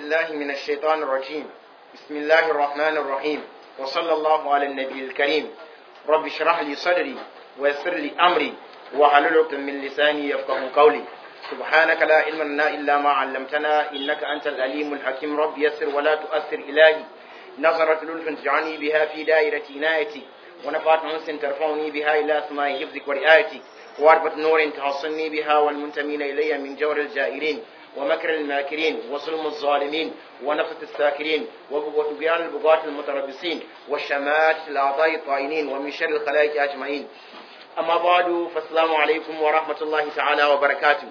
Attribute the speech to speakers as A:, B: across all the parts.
A: بالله من الشيطان الرجيم بسم الله الرحمن الرحيم وصلى الله على النبي الكريم رب اشرح لي صدري ويسر لي أمري واحلل عقدة من لساني يفقه قولي سبحانك لا علم لنا إلا ما علمتنا إنك أنت العليم الحكيم رب يسر ولا تؤثر إلهي نظرة لطف تجعلني بها في دائرة عنايتي ونفعت أنس ترفعني بها إلى سماء حفظك ورعايتك وعربة نور تحصني بها والمنتمين إلي من جور الجائرين ومكر الماكرين وظلم الظالمين ونفث الساكرين وطغيان البغاة المتربصين والشمات الأعضاء الطائنين ومن شر الخلائق أجمعين أما بعد فالسلام عليكم ورحمة الله تعالى وبركاته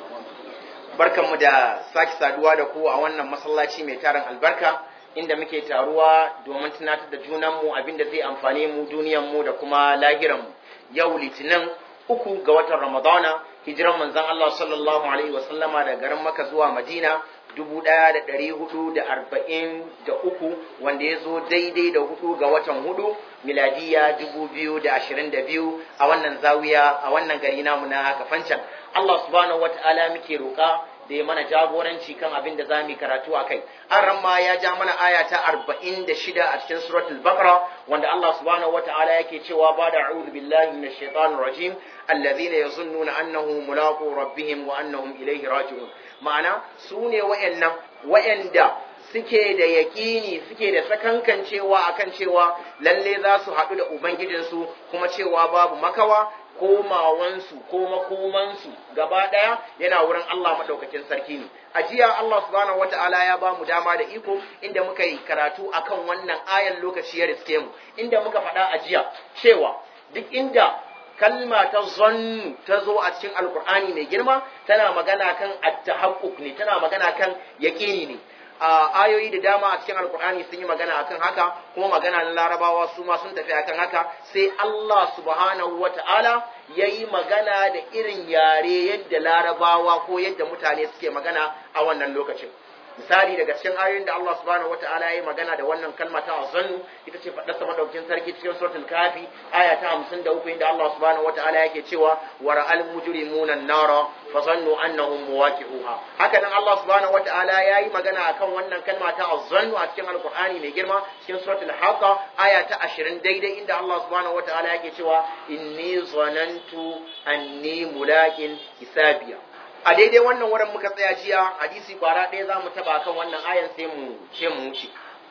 A: barkanmu da sake saduwa da ku a wannan masallaci mai tarin albarka inda muke taruwa domin tunatar da junanmu abinda zai amfane mu duniyanmu da kuma lahiranmu yau litinin uku ga watan ramadana hijiran manzon Allah sallallahu alaihi wasallama da garin maka zuwa madina dubu ɗaya da ɗari hudu da arba'in da uku wanda ya zo daidai da hudu ga watan hudu miladiya dubu biyu da ashirin da biyu a wannan zawiya a wannan gari namu na kafancan Allah subhanahu wa ta'ala muke roƙa da ya mana jagoranci kan abin da za mu karatu a kai an ramma ya ja mana aya ta arba'in da shida a cikin suratul baqara wanda Allah subhanahu wa ta'ala yake cewa ba da a'udhu billahi minash shaitanir rajim alladhina yazunnuna annahum mulaqu rabbihim wa annahum ilayhi raji'un ma'ana su ne wa'annan wa'anda suke da yaƙini suke da sakankan cewa akan cewa lalle za su haɗu da ubangijinsu kuma cewa babu makawa komawansu ko makomansu gaba ɗaya yana wurin Allah maɗaukakin sarki ne. A jiya Allah subhanahu wata'ala ya ba mu dama da iko inda muka yi karatu akan wannan ayan lokaci ya riske mu inda muka faɗa a jiya cewa duk inda kalma ta zannu ta zo a cikin alkur'ani mai girma tana magana kan at-tahaqquq ne tana magana kan yaqini ne a ayoyi da dama a cikin alkur'ani sun yi magana akan haka kuma magana na larabawa su ma sun tafi akan haka sai Allah subhanahu wata'ala ya yi magana da irin yare yadda larabawa ko yadda mutane suke magana a wannan lokacin misali daga cikin ayoyin da Allah subhanahu wata'ala ya yi magana da wannan kalma ta azannu ita ce faɗar sa madaukin sarki cikin suratul kafi aya ta 53 inda Allah subhanahu wata'ala yake cewa wa ra'al mujrimuna an-nara fa zannu annahum muwaqi'uha haka nan Allah subhanahu wata'ala ya yi magana akan wannan kalma ta azannu a cikin alqur'ani mai girma cikin suratul haqa aya ta 20 daidai inda Allah subhanahu wata'ala yake cewa inni zanantu anni mulaqin hisabiya a daidai wannan wurin muka tsaya jiya hadisi kwara ɗaya za mu taba kan wannan ayan sai mu ce mu wuce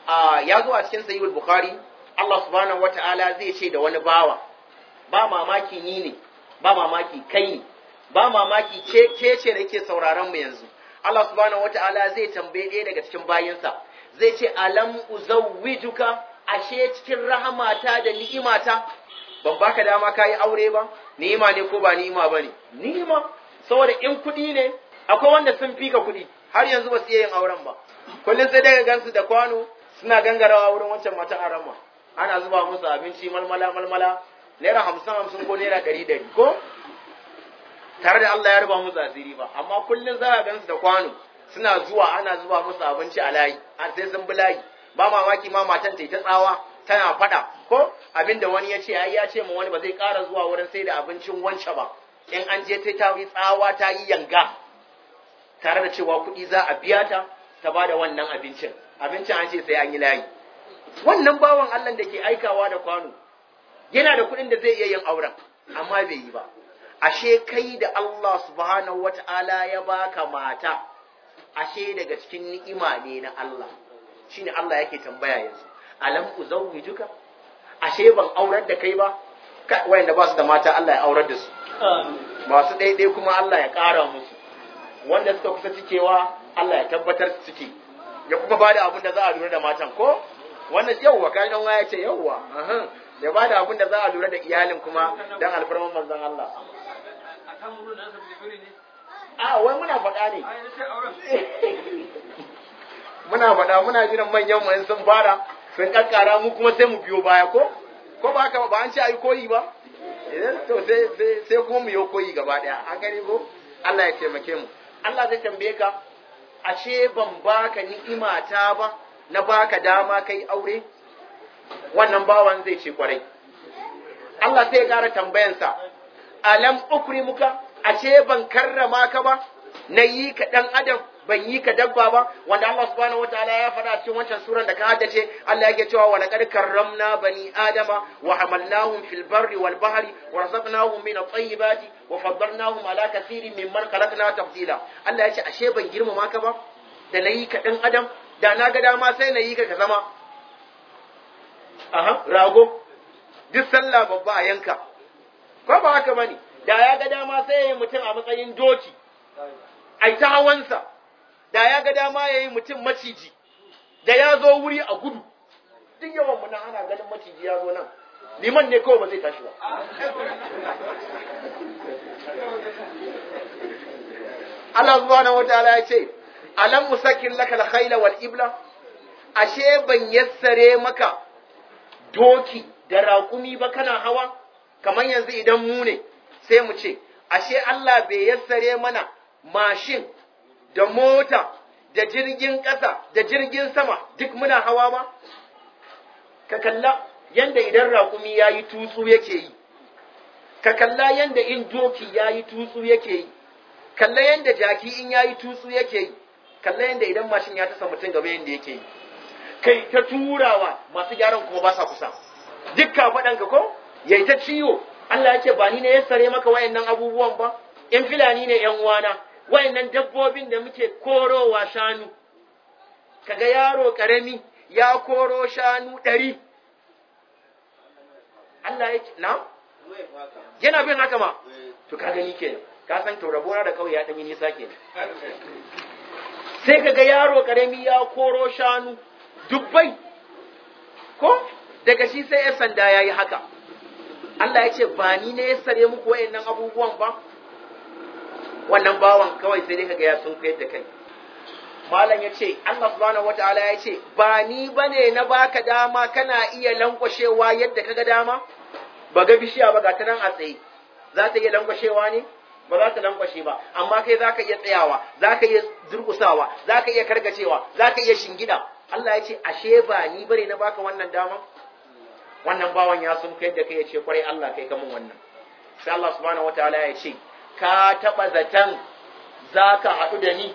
A: ya zo a cikin sahihul bukhari Allah subhanahu wata'ala zai ce da wani bawa ba mamaki ni ne ba mamaki kai ne ba mamaki ce ce ce da yake sauraron mu yanzu Allah subhanahu wata'ala zai tambaye ɗaya daga cikin bayinsa zai ce alam uzawwijuka ashe cikin rahamata da ni'imata ban baka dama kayi aure ba ni'ima ne ko ba ni'ima bane ni'ima saboda in kuɗi ne akwai wanda sun fika kuɗi har yanzu ba su iya yin auren ba kullum sai daga gansu da kwano suna gangarawa wurin wancan mata arama ana zuba musu abinci malmala malmala naira hamsin hamsin ko naira ɗari ɗari ko tare da Allah ya ruba musu asiri ba amma kullum za a gansu da kwano suna zuwa ana zuba musu abinci a layi an sai sun bi layi ba mamaki ma matan ta ta tsawa tana faɗa ko abinda wani ya ce ai ya ce ma wani ba zai ƙara zuwa wurin sai da abincin wance ba in an je ta yi tsawa ta yi yanga tare da cewa kuɗi za a biya ta ta ba da wannan abincin abincin an ce sai an yi layi wannan bawan Allah da ke aikawa da kwano yana da kuɗin da zai iya yin auren amma bai yi ba ashe kai da Allah subhanahu wata'ala ya baka mata ashe daga cikin ni'ima ne na Allah shine Allah yake tambaya yanzu alam uzawwijuka ashe ban aurar da kai ba wayanda ba su da mata Allah ya aurar da su masu ɗaiɗai kuma Allah ya ƙara musu wanda suka kusa cikewa Allah ya tabbatar su cike ya kuma ba da abin da za a lura da matan ko wannan yawwa kan dan waya ce yawwa ya ba da abin da za a lura da iyalin kuma dan alfarman manzon Allah a wai muna faɗa ne muna faɗa muna jiran manyan mu sun fara sun kakkara mu kuma sai mu biyo baya ko ko ba haka ba an ce ai koyi ba to sai sai kuma mu yi koyi gaba daya an gani ko Allah ya taimake mu Allah zai tambaye ka ashe ban baka ni'ima ta ba na baka dama kai aure wannan bawan zai ce kwarai Allah sai ya kara tambayansa alam ukrimuka ashe ban karrama ka ba na yi ka dan adam ban yi ka dabba ba wanda Allah subhanahu wataala ya faɗa cikin wancan suran da ka haddace Allah yake cewa wa laqad karramna bani adama wa hamalnahum fil barri wal bahri wa razaqnahum min at-tayyibati wa faddalnahum ala kathirin mimman khalaqna tafdila Allah ya ce ashe ban girmama ka ba da nayi ka dan adam da na ga dama sai na yi ka ka zama aha rago duk sallah babba a yanka ko ba haka bane da ya ga dama sai ya yi mutum a matsayin doki ai ta hawansa da ya ga dama ya yi mutum maciji da ya zo wuri a gudu duk yawan mu nan ana ganin maciji ya zo nan liman ne kawai ba zai tashi ba Allah subhanahu wataala ya ce alam musakin laka al-khayla wal ibla ashe ban yassare maka doki da raƙumi ba kana hawa kamar yanzu idan mu ne sai mu ce ashe Allah bai yassare mana mashin da mota da jirgin ƙasa da jirgin sama duk muna hawa ba ka kalla yanda idan raƙumi ya yi tutsu yake yi ka kalla yanda in doki ya yi tutsu yake yi kalla yanda jaki in ya yi tutsu yake yi kalla yanda idan mashin ya tasa mutum gaba yanda yake yi kai ta turawa masu gyaran kuma ba sa kusa dukka faɗanka ko yayi ta ciwo Allah ya ce ba ni ne ya sare maka wayannan abubuwan ba in filani ne yan uwana wayannan dabbobin da muke korowa shanu kaga yaro karami ya koro shanu ɗari Allah ya ce na yana bin haka ma to ka gani kenan ka san to rabona da kawai ya ɗan yi nisa kenan sai kaga yaro karami ya koro shanu dubbai ko daga shi sai ya sanda ya yi haka Allah ya ce ba ni ne ya sare muku wayannan abubuwan ba wannan bawan kawai sai dai kaga ya sun da kai malam ya ce Allah subhanahu wataala ya ce ba ni bane na baka dama kana iya lankwashewa yadda kaga dama ba ga bishiya ba ga ta nan a tsaye za ta iya lankwashewa ne ba za ta lankwashe ba amma kai za ka iya tsayawa za ka iya durkusawa za ka iya karkacewa za ka iya shingida Allah ya ce ashe ba ni bane na baka wannan dama wannan bawan ya sun kai da kai ya ce kwarai Allah kai kamun wannan sai Allah subhanahu wataala ya ce ka taba zaton za ka haɗu da ni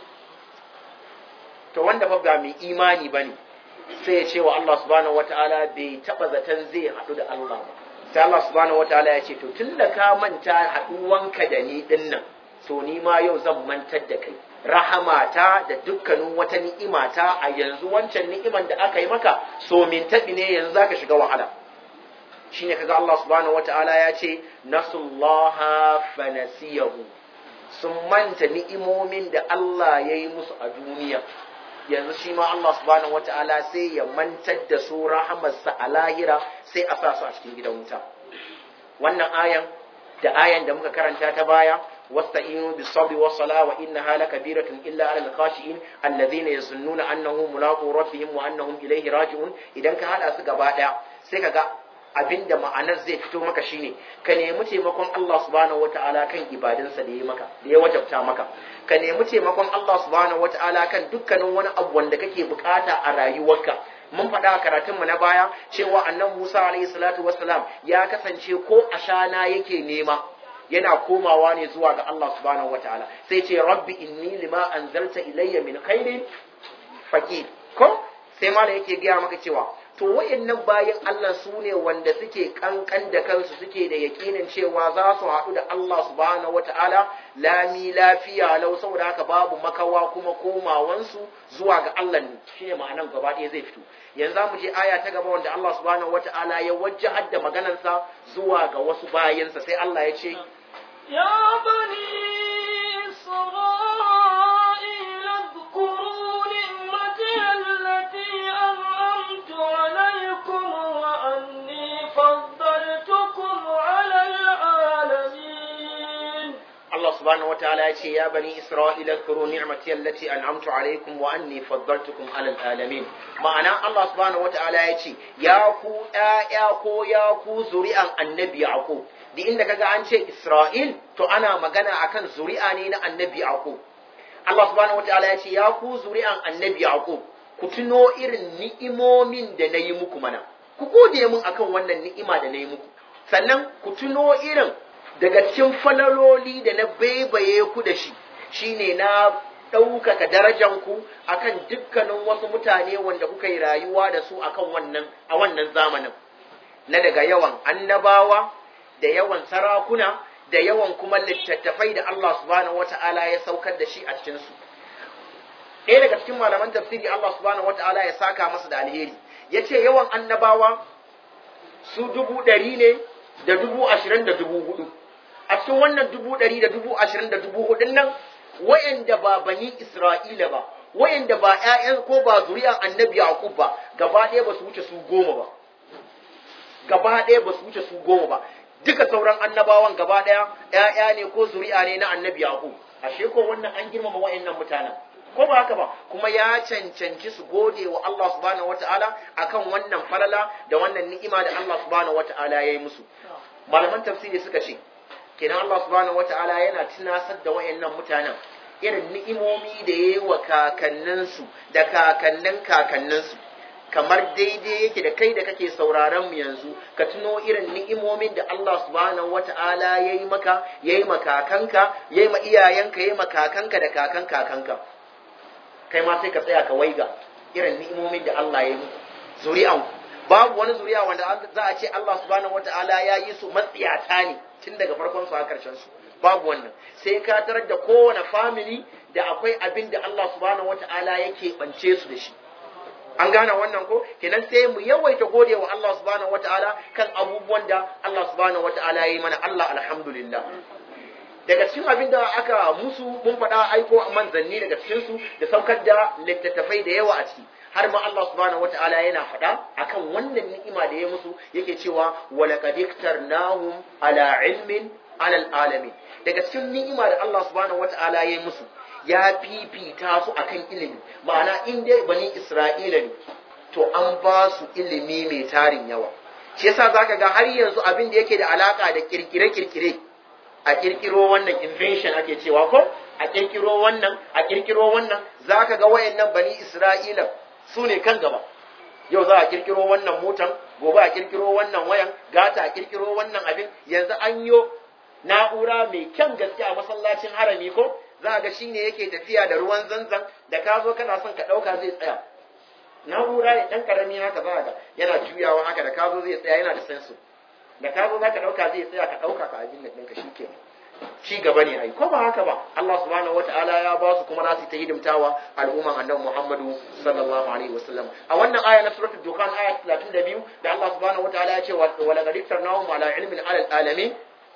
A: to wanda fa ba mai imani bane sai ya ce wa Allah subhanahu wataala bai taba zaton zai haɗu da Allah ba sai Allah subhanahu wataala ya ce to tunda ka manta haɗuwanka da ni dinnan to ni ma yau zan mantar da kai rahamata da dukkanin wata ni'imata a yanzu wancan ni'iman da aka yi maka so min taɓi ne yanzu zaka shiga wahala shine kaga Allah subhanahu wataala ya ce nasullaha fanasiyahu sun manta ni'imomin da Allah ya yi musu a duniya yanzu shi ma Allah subhanahu wataala sai ya mantar da su rahamarsa a lahira sai a sa su a cikin gidan wuta wannan ayan da ayan da muka karanta ta baya واستعينوا بالصبر والصلاة وإنها لكبيرة إلا على الخاشئين الذين يظنون أنهم ملاقو ربهم وأنهم إليه راجعون إذا كان هذا سكبا sai kaga abinda ma'anar zai fito maka shine ka nemi taimakon Allah subhanahu wata'ala kan ibadinsa da ya maka da ya wajabta maka ka nemi taimakon Allah subhanahu wata'ala kan dukkanin wani abu wanda kake bukata a rayuwarka mun faɗa a karatunmu na baya cewa annabi Musa alaihi salatu wassalam ya kasance ko ashana yake nema yana komawa ne zuwa ga Allah subhanahu wataala sai ce rabbi inni lima anzalta ilayya min khairin faqir ko sai mala yake gaya maka cewa to wayannan bayan Allah su ne wanda suke kankan da kansu suke da yakinin cewa za su haɗu da Allah subhanahu wataala lami lafiya lau saboda haka babu makawa kuma komawansu zuwa ga Allah ne shine ma'anan gaba ɗaya zai fito yanzu mu je aya ta gaba wanda Allah subhanahu wataala ya wajjahar da maganarsa zuwa ga wasu bayansa sai Allah ya ce
B: يا بني إسرائيل اذكروا نعمتي التي أنعمت عليكم وأني فضلتكم على العالمين
A: Allah subhanahu wataala ya ce ya bani Isra'ila zkuru ni'mati allati an'amtu alaikum wa anni faddaltukum 'alal alamin ma'ana Allah subhanahu wataala ya ce ya ku ƴaƴa ko ya ku zuri'an annabi Yaqub da inda kaga an ce Isra'il to ana magana akan zuri'a ne na annabi Yaqub Allah subhanahu wataala ya ce ya ku zuri'an annabi Yaqub ku tuno irin ni'imomin da nayi muku mana ku gode mun akan wannan ni'ima da nayi muku sannan ku tuno irin daga cikin falaloli da na baibaye ku da shi shine na ɗaukaka darajanku akan dukkanin wasu mutane wanda kuka yi rayuwa da su akan wannan a wannan zamanin na daga yawan annabawa da yawan sarakuna da yawan kuma littattafai da Allah subhanahu wata'ala ya saukar da shi a cikin su ɗaya daga cikin malaman tafsiri Allah subhanahu wata'ala ya saka masa da alheri yace yawan annabawa su dubu ɗari ne da dubu ashirin da dubu hudu a cikin wannan dubu ɗari da dubu ashirin da dubu hudun nan wayanda ba bani Isra'ila ba, wayanda ba ‘ya'yan ko ba zuriya annabi Yaqub ba, gaba ɗaya ba su wuce su goma ba. Gaba ɗaya ba su wuce su goma ba. Duka sauran annabawan gaba ɗaya ‘ya'ya ne ko zuri'a ne na annabi Yaqub. Ashe ko wannan an girmama wayannan mutanen. Ko ba haka ba, kuma ya cancanci su gode wa Allah subhanahu wata'ala akan wannan falala da wannan ni'ima da Allah subhanahu wata'ala ya yi musu. Malaman tafsiri suka ce, kenan Allah subhanahu wata'ala yana tunasar da wayannan mutanen irin ni'imomi da ya yi wa kakanninsu da kakannin kakanninsu kamar daidai yake da kai da kake sauraron mu yanzu ka tuno irin ni'imomin da Allah subhanahu wata'ala ya yi maka ya yi makakanka ya yi ma iyayenka ya yi makakanka da kakan kakanka kai ma sai ka tsaya ka waiga irin ni'imomin da Allah ya yi muku zuri'anku babu wani zuriya wanda za a ce Allah subhanahu wata'ala ya yi su matsiyata ne tun daga farkon su har karshen su babu wannan sai ka tarar da kowane family da akwai abin da Allah subhanahu wata'ala yake bance su da shi an gane wannan ko kenan sai mu yawaita gode wa Allah subhanahu wata'ala kan abubuwan da Allah subhanahu wata'ala ya yi mana Allah alhamdulillah daga cikin abin da aka musu mun faɗa aiko manzanni daga cikin su da saukar da littattafai da yawa a ciki har ma Allah subhanahu wata'ala yana faɗa akan wannan ni'ima da ya musu yake cewa walaqad iktarnahum ala ilmin alal alamin daga cikin ni'ima da Allah subhanahu wata'ala ya musu ya fifita su akan ilimi ma'ana in dai bani Isra'ila ne to an ba su ilimi mai tarin yawa shi yasa zaka ga har yanzu abin da yake da alaka da kirkire-kirkire a kirkiro wannan invention ake cewa ko a kirkiro wannan a kirkiro wannan zaka ga wayannan bani Isra'ila su ne kan gaba yau za a kirkiro wannan motan gobe a kirkiro wannan wayan gata a kirkiro wannan abin yanzu an yo na'ura mai kyan gaske a masallacin harami ko za ga shi ne yake tafiya da ruwan zanzan da ka zo kana son ka ɗauka zai tsaya na'ura ne ɗan ƙarami haka za ga yana juyawa haka da ka zo zai tsaya yana da sensu da ka zo za ka ɗauka zai tsaya ka ɗauka ka abin da ɗinka shi ke ci gaba ne ai ko ba haka ba Allah subhanahu wataala ya ba su kuma za su ta hidimtawa al'umman annabi Muhammadu sallallahu alaihi wasallam a wannan aya na suratul dukhan aya 32 da Allah subhanahu wataala ya ce wa laqad iktarnahum ala ilmin ala alamin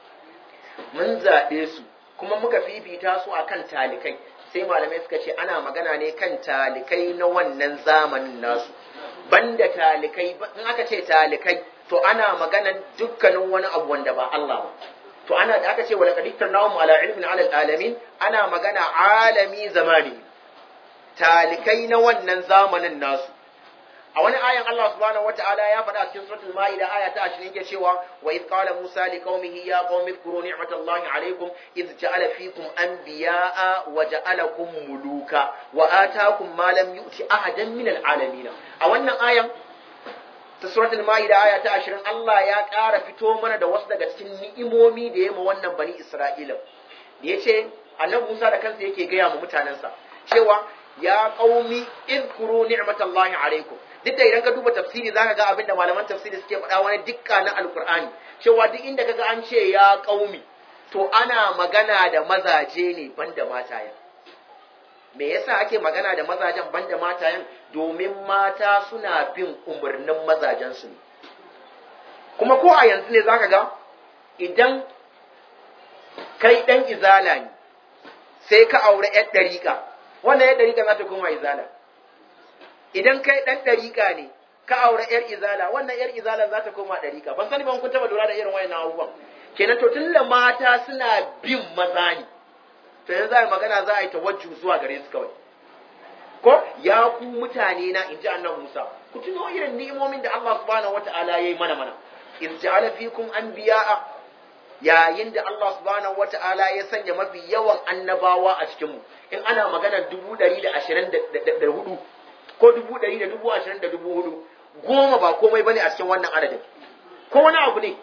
A: mun zabe su kuma muka fifita su akan talikai sai malamai suka ce ana magana ne kan talikai na wannan zamanin nasu banda talikai in aka ce talikai to ana maganan dukkanin wani abu wanda ba Allah ba to ana da aka ce wala qadiktar nawum ala ilmin ala alamin ana magana alami zamani talikai na wannan zamanin nasu a wani ayan Allah subhanahu wataala ya faɗa cikin suratul maida aya ta 20 yake cewa wa id qala musa li qaumihi ya qaumi dhkuru ni'matallahi alaykum id ja'ala fikum anbiya'a wa ja'alakum muluka wa ataakum ma lam yu'ti ahadan min alalamin a wannan ayan ta suratul ma'ida aya ta 20 Allah ya ƙara fito mana da wasu daga cikin ni'imomi da ya ma wannan bani Isra'ila da yace annabi Musa da kansa yake gaya mu mutanensa cewa ya qaumi idkuru ni'matallahi alaikum duk da idan ka duba tafsiri zaka ga abinda malaman tafsiri suke faɗa wani dukka na alqur'ani cewa duk inda kaga an ce ya qaumi to ana magana da mazaje ne banda matayen me yasa ake magana da mazajen banda matayen domin mata suna bin umarnin mazajensu ne kuma ko a yanzu ne zaka ga idan kai dan izala ne sai ka aure yar dariƙa wannan yar dariƙa za ta koma izala idan kai dan dariƙa ne ka aure yar izala wannan yar izala za ta koma dariƙa ban sani ban kun taba lura da irin wayannan abubuwan kenan to tun da mata suna bin maza ne to yanzu za a magana za a yi tawajju zuwa gare su kawai ko ya ku mutane na inji annabi Musa ku tuno irin ni'imomin da Allah subhanahu wata'ala yayi mana mana iz ja'ala fikum anbiya'a yayin da Allah subhanahu wata'ala ya sanya mafi yawan annabawa a cikin mu in ana magana dubu ɗari da ashirin da hudu ko dubu ɗari da dubu ashirin da dubu hudu goma ba komai bane a cikin wannan adadin ko wani abu ne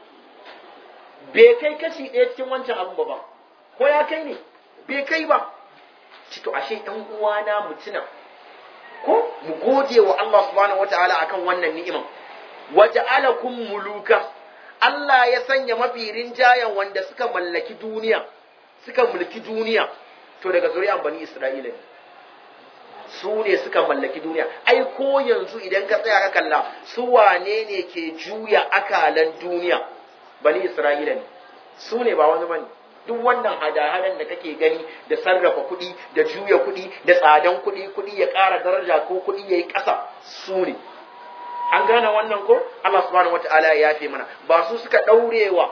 A: bai kai kashi ɗaya cikin wancan abu ba ko ya kai ne bai kai ba ci to ashe ɗan uwana mutuna ko mu gode wa Allah subhanahu wataala akan wannan ni'iman waja'alakum muluka Allah ya sanya mafi rinjayen wanda suka mallaki duniya suka mulki duniya to daga zuri'an bani Isra'ila ne su ne suka mallaki duniya ai ko yanzu idan ka tsaya ka kalla su wane ne ke juya akalan duniya bani Isra'ila ne su ne ba wani bane duk wannan hada-hadan da kake gani da sarrafa kuɗi da juya kuɗi da tsadan kuɗi kuɗi ya ƙara daraja ko kuɗi ya yi ƙasa su ne an gane wannan ko Allah subhanahu wata'ala ya yafe mana ba su suka ɗaurewa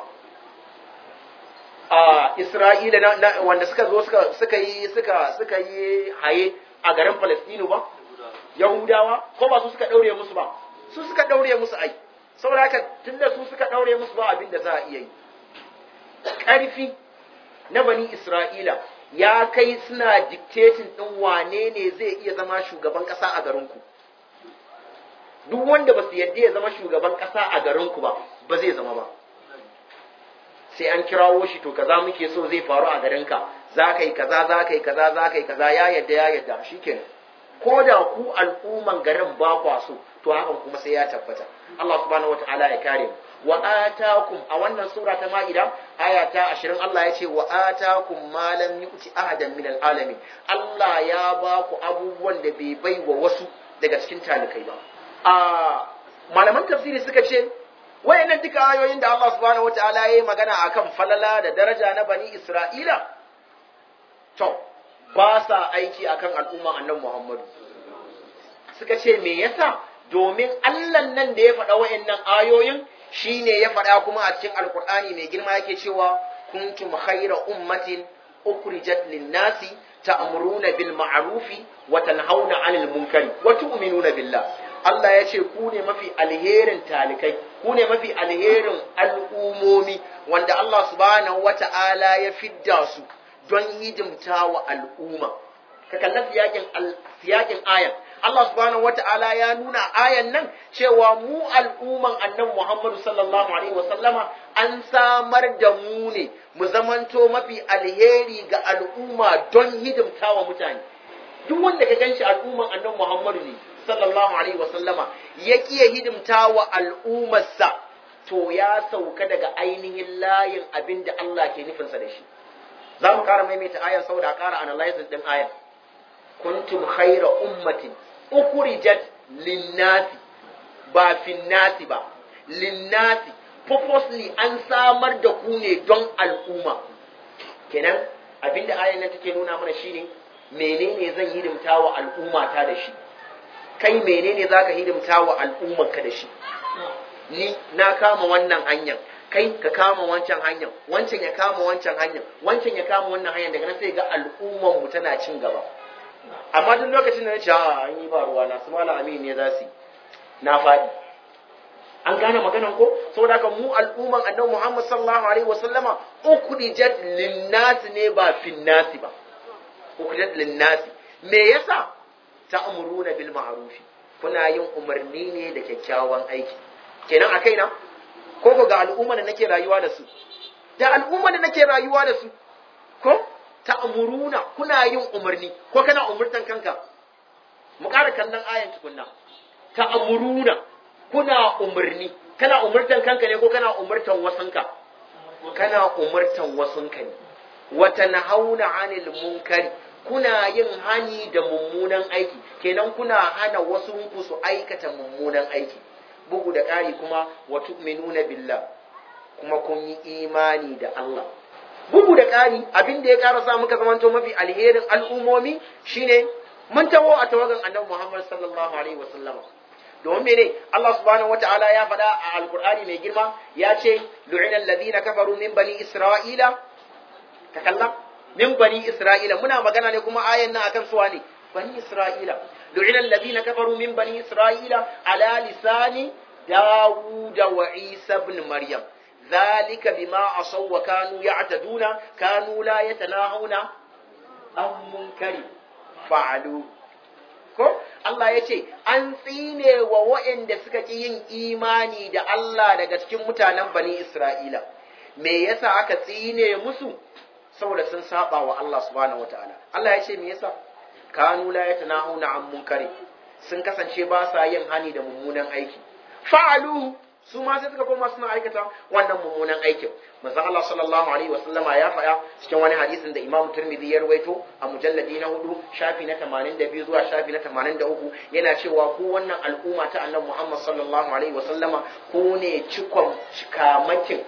A: a Isra'ila na, na, wanda suka zo suka suka yi suka suka yi haye a garin Palestine ba Yahudawa ko ba su suka ɗaure musu ba su suka ɗaure musu ai saboda haka tunda su suka ɗaure musu ba abin da za a iya yi ƙarfi na bani Isra'ila ya kai suna dictating ɗin wane ne zai iya zama shugaban ƙasa a garinku. Duk wanda ba su yadda ya zama shugaban ƙasa a garinku ba, ba zai zama ba. Sai an kirawo shi to kaza muke so zai faru a garinka, za ka yi kaza, za ka yi kaza, za ka yi kaza, ya yadda, ya yadda, shi kenan. Ko da ku al'umman garin ba kwa so, to hakan kuma sai ya tabbata. Allah subhanahu wa ta'ala ya kare mu. wa atakum a wannan sura ta ma'ida aya ta 20 Allah ya ce wa atakum ma lam yu'ti ahadan min alalamin Allah ya ba ku abubuwan da bai bai wa wasu daga cikin talikai ba a malaman tafsiri suka ce wayannan duka ayoyin da Allah subhanahu wataala ya yi magana akan falala da daraja na bani Isra'ila to ba sa aiki akan al'umma annabi Muhammadu suka ce me yasa domin Allah nan da ya faɗa wayannan ayoyin shi ne ya faɗa kuma a cikin alkur'ani mai girma yake cewa kuntum khayra ummatin ukhrijat lin-nasi ta'muruna bil ma'rufi wa tanhauna 'anil munkari wa tu'minuna billah Allah ya ce ku ne mafi alherin talikai ku ne mafi alherin al'umomi wanda Allah subhanahu wata'ala ya fidda su don hidimta wa al'umma ka kalla siyakin siyakin ayan Allah subhanahu wata'ala ya nuna ayan nan cewa mu al'umman annabi Muhammadu sallallahu alaihi wasallama an samar da mu ne mu zamanto mafi alheri ga al'umma don hidimta wa mutane duk wanda ka ganshi al'umman annabi Muhammadu ne sallallahu alaihi wasallama ya kiya hidimta wa al'ummarsa to ya sauka daga ainihin layin abin da Allah ke nufinsa da shi za mu ƙara maimaita ayan saboda ƙara analysis din ayan kuntum khayra ummatin ukhrijat linnasi ba finnasi ba linnasi purposely an samar da ku ne don al'umma kenan abinda ayan nan take nuna mana shine menene zan hidimta wa al'umma ta da shi kai menene zaka hidimta wa al'ummar ka da shi ni na kama wannan hanyar kai ka kama wancan hanyar wancan ya kama wancan hanyar wancan ya kama wannan hanyar daga nan sai ga al'ummar mu tana cin gaba amma duk lokacin da na ce a an yi ba ruwa na su mala amin ne za su yi na faɗi an gane maganan ko saboda haka mu al'umman annabi Muhammad sallallahu alaihi wasallama ukhrijat linnasi ne ba finnasi ba ukhrijat linnasi me yasa ta'muruna bil ma'rufi kuna yin umarni ne da kyakkyawan aiki kenan a kaina ko ko ga al'umma da nake rayuwa da su da al'umma da nake rayuwa da su ko ta'muruna kuna yin umarni ko kana umurtan kanka mu ƙara kallon ayan tukunna ta'muruna kuna umarni kana umurtan kanka ne ko kana umurtan wasanka kana umurtan wasunka ne wa tanhauna 'anil munkari kuna yin hani da mummunan aiki kenan kuna hana wasu ku su aikata mummunan aiki bugu da ƙari kuma wa tu'minuna billah kuma kun yi imani da Allah bugu da ƙari abin da ya ƙara sa muka zamanto mafi alherin al'ummomi shine mun taho a tawagan annabi Muhammad sallallahu alaihi wasallam domin mene Allah subhanahu wataala ya faɗa a alqur'ani mai girma ya ce lu'ina alladhina kafaru min bani isra'ila ka kalla min bani isra'ila muna magana ne kuma ayan nan akan suwa ne bani isra'ila lu'ina alladhina kafaru min bani isra'ila ala lisani داود وعيسى بن مريم ذلك بما عصوا وكانوا يعتدون كانوا لا يتناهون عن منكر فعلوا ko Allah ya ce an tsine wa waɗanda suka ƙi yin imani da Allah daga cikin mutanen bani Isra'ila me yasa aka tsine musu saboda sun saba wa Allah subhanahu wataala Allah ya ce me yasa kanu la yatanahuna an munkari sun kasance ba sa yin hani da mummunan aiki fa'alu su ma sai suka koma suna aikata wannan mummunan aikin manzon Allah sallallahu alaihi wa sallama ya faɗa cikin wani hadisin da Imam Tirmidhi ya rawaito a mujalladi na hudu shafi na 82 zuwa shafi na 83 yana cewa ku wannan al'umma ta Annabi Muhammad sallallahu alaihi wa sallama ku ne cikon cikamakin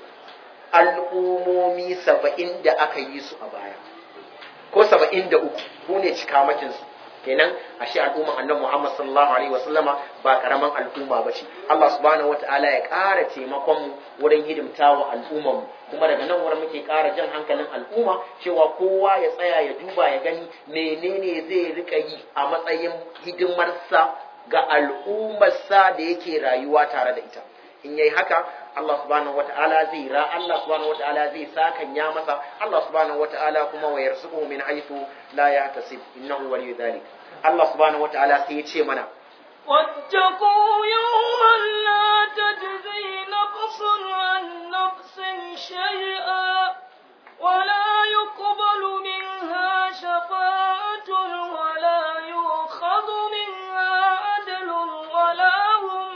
A: al'umomi 70 da aka yi su a baya ko 73 ku ne cikamakin su kenan ashe al'umma annabi Muhammad sallallahu alaihi wasallama ba karaman al'umma bace Allah subhanahu wataala ya ƙara taimakon mu wurin hidimtawa al'umman mu kuma daga nan wurin muke ƙara jan hankalin al'umma cewa kowa ya tsaya ya duba ya gani menene zai rika yi a matsayin hidimarsa ga al'ummarsa da yake rayuwa tare da ita in yayi haka Allah subhanahu wata'ala zai ra Allah subhanahu wata'ala zai sakanya masa Allah subhanahu wata'ala kuma wa yarzuquhu min haythu la yahtasib innahu waliyyu dhalik Allah subhanahu wata'ala sai ya ce mana
B: واتقوا يوما لا تجزي نفس عن نفس شيئا ولا يقبل منها شفاعة ولا يؤخذ منها عدل ولا هم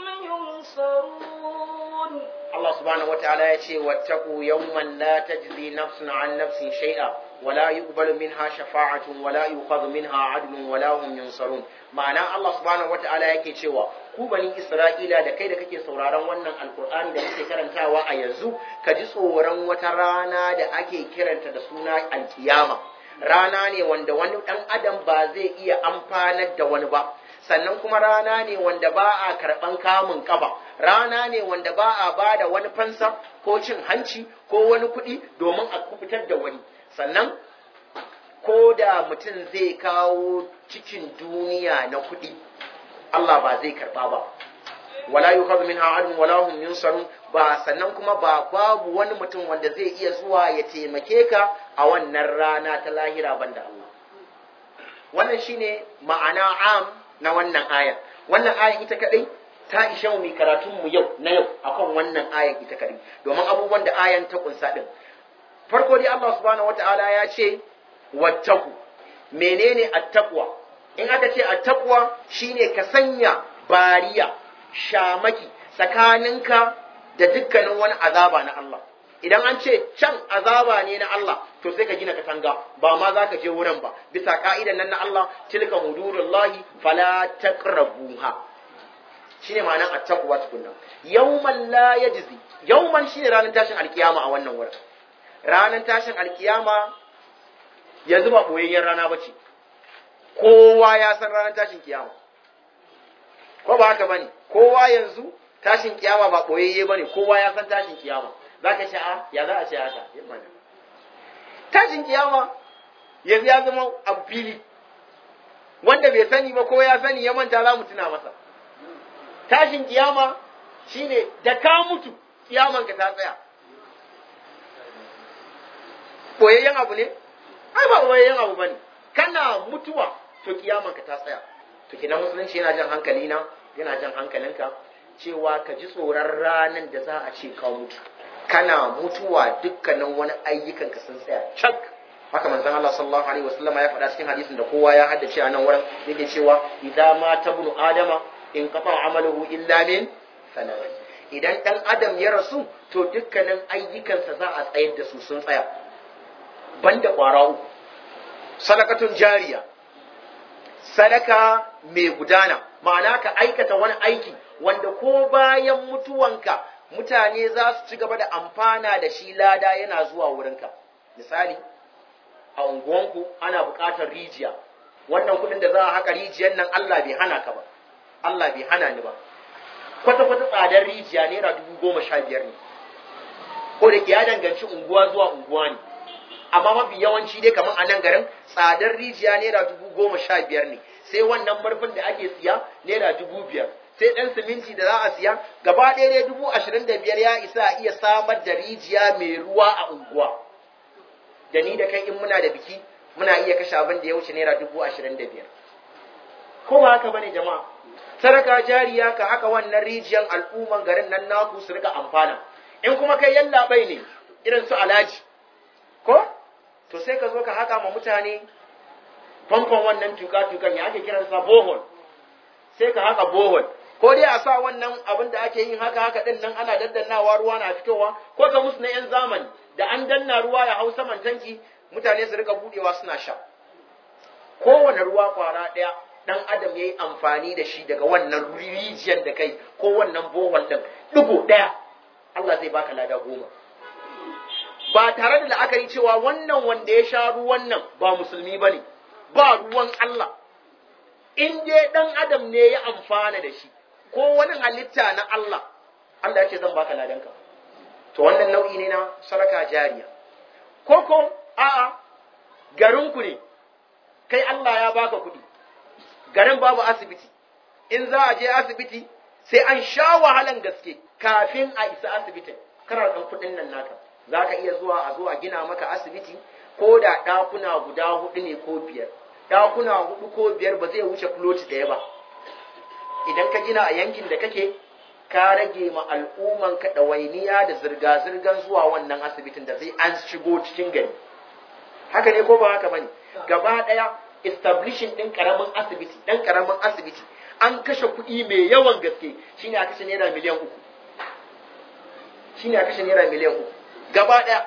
B: ينصرون
A: Allah subhanahu wata'ala ya ce wattaqu yawman la tajzi nafsun an nafsin shay'a wala yuqbalu minha shafa'atun wala yuqadu minha 'adlun wala hum yunsarun ma'ana Allah subhanahu wata'ala yake cewa ku bani Isra'ila da kai da kake sauraron wannan alkur'ani da muke karantawa a yanzu ka ji tsoron wata rana da ake kiranta da suna alkiyama rana ne wanda wani dan adam ba zai iya amfanar da wani ba sannan kuma rana ne wanda ba a karɓan kamun ƙafa rana ne wanda ba a ba da wani fansa ko cin hanci ko wani kuɗi domin a kubutar da wani sannan ko da mutum zai kawo cikin duniya na kuɗi Allah ba zai karɓa ba wala yukhadhu minha adun wala hum yunsarun ba sannan kuma ba babu wani mutum wanda zai iya zuwa ya taimake ka a wannan rana ta lahira banda Allah wannan shine ma'ana am na wannan ayan wannan ayan ita kadai ta ishe mu mai karatun mu yau na yau akan wannan ayan ita kadai domin abubuwan da ayan ta kunsa din farko dai Allah subhanahu wataala ya ce wattaku menene attaqwa in aka ce attaqwa shine ka sanya bariya shamaki tsakaninka da dukkanin wani azaba na Allah idan an ce can azaba ne na Allah to sai ka gina katanga ba ma za ka je wurin ba bisa ka'idan nan na Allah tilka hudurullahi fala taqrabuha shine ma'anar attaqwa tukunna yawman la yajzi yawman shine ranar tashin alkiyama a wannan wurin ranar tashin alkiyama yanzu ba boyayyen rana bace kowa ya san ranar tashin kiyama ko ba haka bane kowa yanzu tashin kiyama ba boyayye bane kowa ya san tashin kiyama zaka ce a ya za a ce haka tashin kiyama yanzu ya zama abu fili wanda bai sani ba ko ya sani ya manta za mu tuna masa tashin kiyama shine da ka mutu kiyaman ka ta tsaya boyayyen abu ne ai ba boyayyen abu bane kana mutuwa to kiyaman ka ta tsaya to kina musulunci yana jan hankali na yana jan hankalinka cewa ka ji tsoron ranan da za a ce ka mutu kana mutuwa dukkanin wani ayyukan ka sun tsaya cak haka manzon Allah sallallahu alaihi wasallama ya faɗa cikin hadisin da kowa ya haddace a nan wurin yake cewa idan ma tabnu adama in kafa amaluhu illa min salat idan dan adam ya rasu to dukkanin ayyukansa za a tsayar da su sun tsaya banda kwara uku sadakatun jariya sadaka mai gudana ma'ana ka aikata wani aiki wanda ko bayan mutuwanka mutane za su ci gaba da amfana da shi lada yana zuwa wurinka misali a unguwanku ana buƙatar rijiya wannan kuɗin da za a haka rijiyar nan Allah bai hana ka ba Allah bai hana ni ba kwata-kwata tsadar rijiya naira dubu goma sha biyar ne ko da ke ya danganci unguwa zuwa unguwa ne amma mafi yawanci dai kamar a nan garin tsadar rijiya naira dubu goma sha biyar ne sai wannan murfin da ake siya naira dubu biyar sai ɗan siminti da za a siya gaba ɗaya dai dubu ashirin da biyar ya isa a iya samar da rijiya mai ruwa a unguwa da ni da kai in muna da biki muna iya kashe abin da ya wuce naira dubu ashirin da biyar ko ba haka bane jama'a sadaka jariya ka haka wannan rijiyar al'umman garin nan naku su rika amfana in kuma kai yallaɓai ne irin su alhaji ko to sai ka zo ka haka ma mutane famfon wannan tuka-tukan ya ake kiransa bohol sai ka haka bohol ko dai a sa wannan abin da ake yin haka haka din nan ana daddannawa ruwa na fitowa ko ka musu na yan zamani da an danna ruwa ya hau saman tanki mutane su rika budewa suna sha kowane ruwa kwara daya dan adam yayi amfani da shi daga wannan rijiyar da kai ko wannan bohol din digo daya Allah zai baka lada goma ba tare da la'akari cewa wannan wanda ya sha ruwan nan ba musulmi bane ba ruwan Allah in dai dan adam ne ya amfana da shi ko wani halitta na Allah Allah ya ce zan baka ladanka to wannan nau'i ne na saraka jariya ko ko a'a garinku ne kai Allah ya baka kuɗi garin babu asibiti in za a je asibiti sai an sha wahalan gaske kafin a isa asibitin kana ɗan kuɗin nan naka za ka iya zuwa a zo a gina maka asibiti ko da ɗakuna guda hudu ne ko biyar ɗakuna hudu ko biyar ba zai wuce kuloti ɗaya ba idan ka gina a yankin da kake ka rage ma al'umman ka ɗawainiya da zirga-zirgar zuwa wannan asibitin da zai an shigo cikin gari haka ne ko ba haka bane gaba ɗaya establishing ɗin ƙaramin asibiti ɗan ƙaramin asibiti an kashe kuɗi mai yawan gaske shine a kashe naira miliyan uku shine a kashe naira miliyan uku gaba ɗaya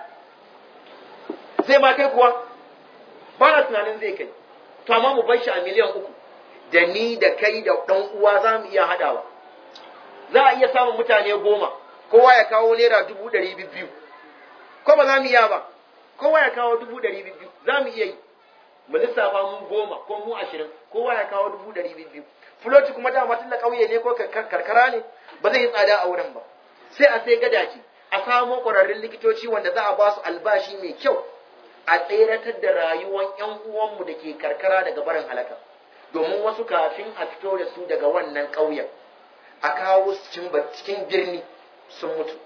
A: zai ma kai kuwa ba na tunanin zai kai to amma mu bar shi a miliyan uku da ni da kai da ɗan uwa za mu iya haɗawa za a iya samun mutane goma kowa ya kawo naira dubu ɗari biyu ko ba za mu iya ba kowa ya kawo dubu ɗari biyu za mu iya yi mu lissafa mu goma ko mu ashirin kowa ya kawo dubu ɗari biyu fuloti kuma dama tun da ƙauye ne ko karkara ne ba zai yi tsada a wurin ba sai a sai gadaji a samo ƙwararrun likitoci wanda za a ba su albashi mai kyau a tseratar da rayuwar 'yan uwanmu da ke karkara daga barin halaka domin wasu kafin a fito da su daga wannan ƙauyen a kawo su cikin birni sun mutu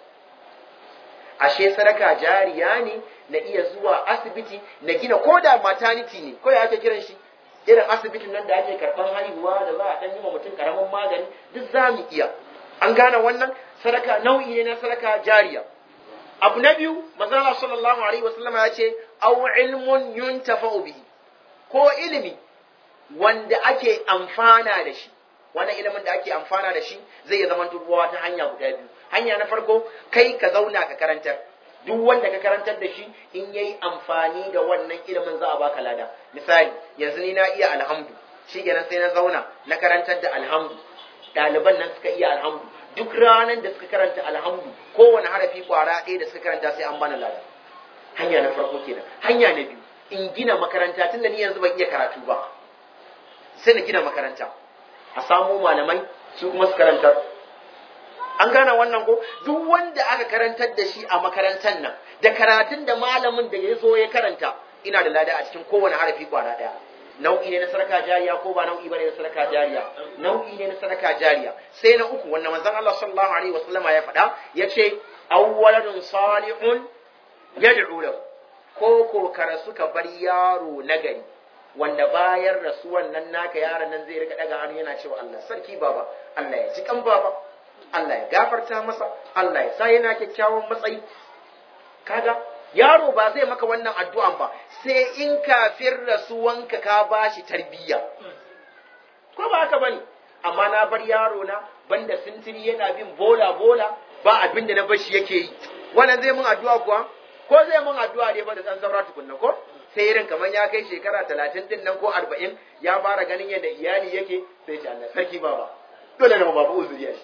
A: ashe sadaka jariya ne na iya zuwa asibiti na gina ko da maternity ne ko ya ake kiran shi irin asibitin nan da ake karɓar haihuwa da za a ɗan yi wa mutum ƙaramin magani duk za mu iya an gane wannan sadaka nau'i ne na sadaka jariya abu na biyu manzala sallallahu alaihi wasallam ya ce aw ilmun yuntafa'u bihi ko ilimi wanda ake amfana da shi wannan ilimin da ake amfana da shi zai zama dubuwa ta hanya guda biyu hanya na farko kai ka zauna ka karantar duk wanda ka karantar da shi in yayi amfani da wannan ilimin za a baka lada misali yanzu ni na iya alhamdu shi kenan sai na zauna na karantar da alhamdu ɗaliban nan suka iya alhamdu duk ranar da suka karanta alhamdu kowane harafi kwara ɗaya da suka karanta sai an bani lada hanya na farko kenan hanya na biyu in gina makaranta tunda ni yanzu ban iya karatu ba sai na gina makaranta a samo malamai su kuma su karantar an gane wannan ko duk wanda aka karantar da shi a makarantar nan da karatun da malamin da ya zo ya karanta ina da lada a cikin kowane harafi kwara ɗaya nau'i ne na sadaka jariya ko ba nau'i bane na sadaka jariya nau'i ne na sadaka jariya sai na uku wanda manzon Allah sallallahu alaihi wasallama ya faɗa yace awwaladun salihun yad'u lahu ko ko kara suka bar yaro nagari wanda bayan rasuwan nan naka yaron nan zai rika daga hannu yana cewa Allah sarki baba Allah ya ji kan baba Allah ya gafarta masa Allah ya sa yana kyakkyawan matsayi kaga yaro ba zai maka wannan addu'an ba sai in kafin rasuwanka ka bashi tarbiyya ko ba haka bane amma na bar yaro na banda sintiri yana bin bola bola ba abin da na bashi yake yi wannan zai mun addu'a kuwa ko zai mun addu'a ne ba da san saura tukunna ko sai irin kamar ya kai shekara talatin din nan ko arba'in ya fara ganin yadda iyali yake sai shi Allah sarki baba dole ne babu uzuri ya shi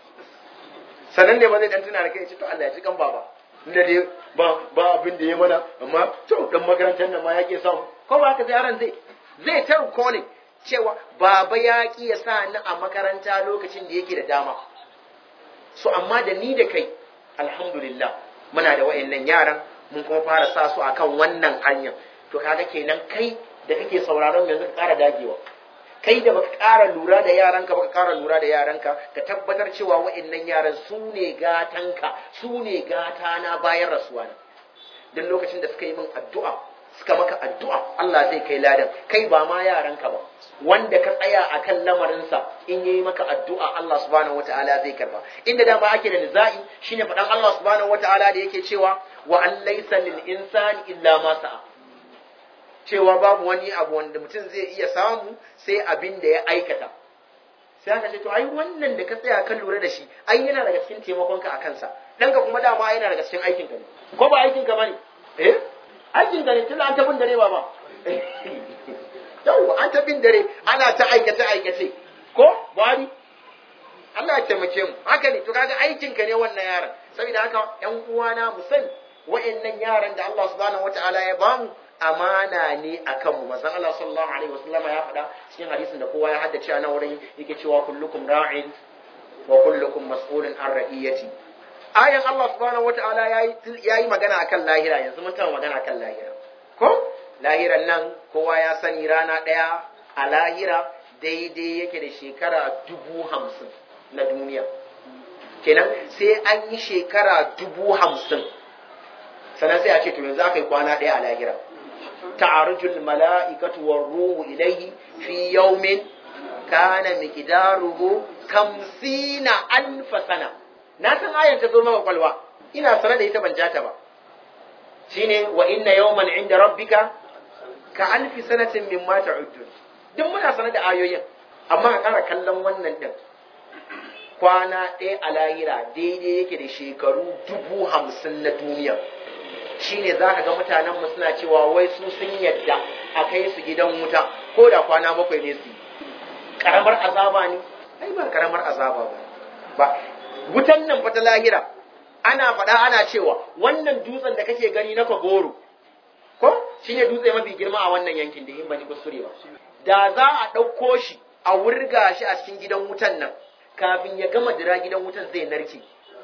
A: sannan ne ba zai dan tuna da kai ce to Allah ya ji kan baba inda dai ba ba abin da ya mana amma to dan makarantar nan ma yake samu ko ba haka yaron zai zai ta recalling cewa baba ya ki ya sa ni a makaranta lokacin da yake da dama so amma da ni da kai alhamdulillah muna da wayannan yaran mun kuma fara sa su akan wannan hanyar to kaga kenan kai da kake sauraron yanzu ka ƙara dagewa kai da baka ƙara lura da yaranka baka ƙara lura da yaranka ka tabbatar cewa wa'annan yaran su ne gatanka su ne gata na bayan rasuwa na duk lokacin da suka yi min addu'a suka maka addu'a Allah zai kai ladan kai ba ma yaranka ba wanda ka tsaya akan lamarinsa in yayi maka addu'a Allah subhanahu wataala zai karba inda dama ake da nizai shine faɗan Allah subhanahu wataala da yake cewa wa an laysa lil insani illa ma sa'a cewa babu wani abu wanda mutum zai iya samu sai abin da ya aikata sai aka ce to ai wannan da ka tsaya kan lura da shi ai yana daga cikin taimakonka a kansa ɗanka kuma dama yana daga cikin aikinka ne ko ba aikinka ba ne eh aikinka ne tun an tabin dare ba ba yau an tabin dare ana ta aikace aikace ko bari Allah ya taimake mu haka ne to kaga aikinka ne wannan yaron saboda haka ƴan uwana mu sani wa'annan yaran da Allah subhanahu wataala ya bamu amana ne a kanmu manzon Allah sallallahu alaihi wasallama ya faɗa cikin hadisin da kowa ya haddace a nan wurin yake cewa kullukum ra'in wa kullukum mas'ulun an ra'iyati ayan Allah subhanahu wataala yayi yayi magana akan lahira yanzu mun taɓa magana akan lahira ko lahiran nan kowa ya sani rana ɗaya a lahira daidai yake da shekara dubu hamsin na duniya kenan sai an yi shekara dubu hamsin sannan sai a ce to yanzu aka yi kwana ɗaya a lahira ta'arujul mala'ikatu war ruhu ilayhi fi yawmin kana miqdaruhu kamsina alf sana na san ayan ta zo maka kwalwa ina sanar da ita ban jata ba shine wa inna yawman inda rabbika ka alfi sanatin mimma ta'uddun duk muna sanar da ayoyin amma a ƙara kallon wannan din kwana ɗaya a lahira daidai yake da shekaru dubu hamsin na duniya shine za ka ga mutanenmu suna cewa wai su sun yadda a kai su gidan wuta ko da kwana bakwai ne su yi karamar azaba ne ai ba karamar azaba ba ba wutan nan fa ta lahira ana faɗa ana cewa wannan dutsen da kake gani na kagoro ko shine dutse mafi girma a wannan yankin da in bani kuskure ba da za a ɗauko shi a wurga shi a cikin gidan wutan nan kafin ya gama dira gidan wutan zai narke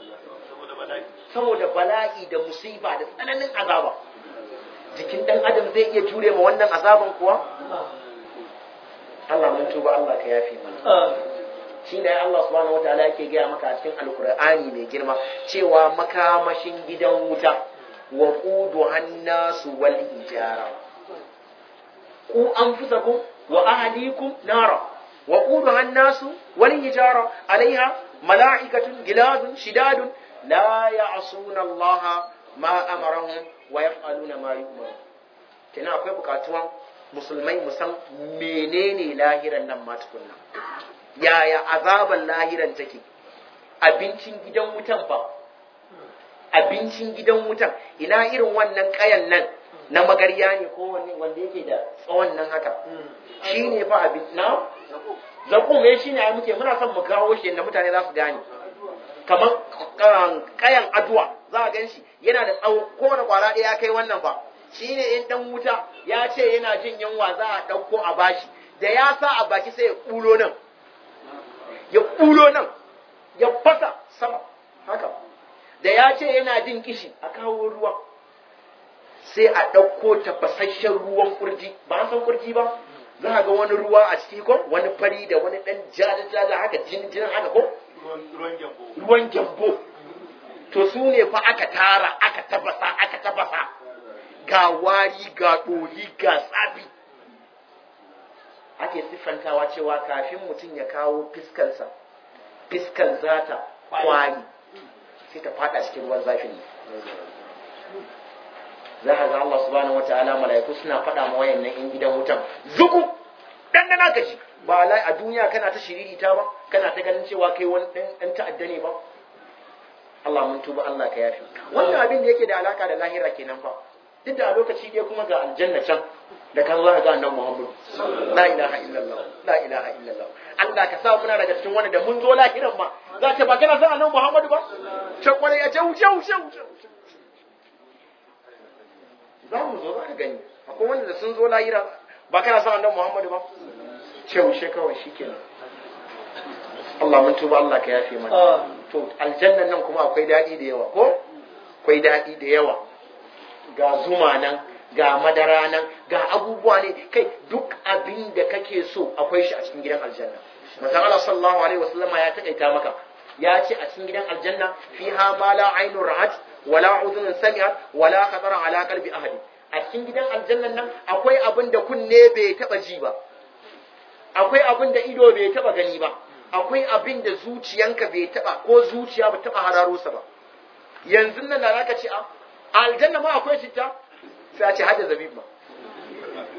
A: saboda bala'i da musiba da tsananin azaba jikin ɗan adam zai iya jure ma wannan azaban kuwa Allah mun tuba Allah ka yafe mana shi ne Allah subhanahu wataala yake gaya maka a cikin alkur'ani mai girma cewa makamashin gidan wuta wa qudu hannasu wal ijara ku anfusakum wa ahlikum nara wa qudu hannasu wal ijara alaiha mala'ikatun gilazun shidadun la ya'suna Allah ma amarahum wa yaf'aluna ma yu'maru kina akwai bukatuwan musulmai musan menene lahiran nan ma tukunna yaya azaban lahiran take abincin gidan wutan fa abincin gidan wutan ina irin wannan kayan nan na magarya ne ko wani wanda yake da tsawon nan haka shi ne fa abin na zakum eh shine ai muke muna son mu kawo shi yadda mutane za su gane kamar kayan aduwa za a gan shi yana da tsawo kowane kwara ɗaya ya kai wannan fa shi ne in ɗan wuta ya ce yana jin yunwa za a ɗauko a bashi da ya sa a baki sai ya ƙulo nan ya ƙulo nan ya fasa sama haka da ya ce yana jin kishi a kawo ruwa sai a ɗauko tafasasshen ruwan kurji ba an san kurji ba za a ga wani ruwa a ciki ko wani fari da wani ɗan jaja haka jin jin haka ko ruwan gyambo to su ne fa aka tara aka tafasa aka tafasa ga wari ga ɗoli ga tsafi ake siffantawa cewa kafin mutum ya kawo fiskansa fiskan zata kwari sai ta fada cikin ruwan zafin ne za a ga Allah subhanahu wa ta'ala mala'iku suna faɗa ma wayannan in gidan wutan zuku dandana ka ci ba lai a duniya kana ta shiririta ba kana ta ganin cewa kai wani ɗan ta'adda ne ba Allah mun tuba Allah ka yafi wannan abin da yake da alaka da lahira kenan fa duk da a lokaci ɗaya kuma ga aljanna can da kan za ga annabi Muhammad la ilaha illallah la ilaha illallah Allah ka sa muna daga cikin wanda da mun zo lahiran ma za ta ba kana san annabi Muhammad ba ce kware ya ce wuce wuce wuce za mu zo za ka gani akwai wanda da sun zo lahira ba kana san annabi Muhammad ba ce wuce kawai shikenan Allah mun tuba Allah ka yafe mana to aljannan nan kuma akwai daɗi da yawa ko akwai daɗi da yawa ga zuma nan ga madara nan ga abubuwa ne kai duk abin da kake so akwai shi a cikin gidan aljanna manzon Allah sallallahu alaihi wasallama ya takaita maka ya ce a cikin gidan aljanna fiha ma la ainun ra'at wala udhunun sami'at wala khatara ala qalbi ahadi a cikin gidan aljannan nan akwai abin da kunne bai taba ji ba akwai abin da ido bai taba gani ba akwai abin da zuciyanka bai taba ko zuciya ba taba hararo sa ba yanzu nan da zaka ce a aljanna ma akwai citta sai a ce hada zabib ma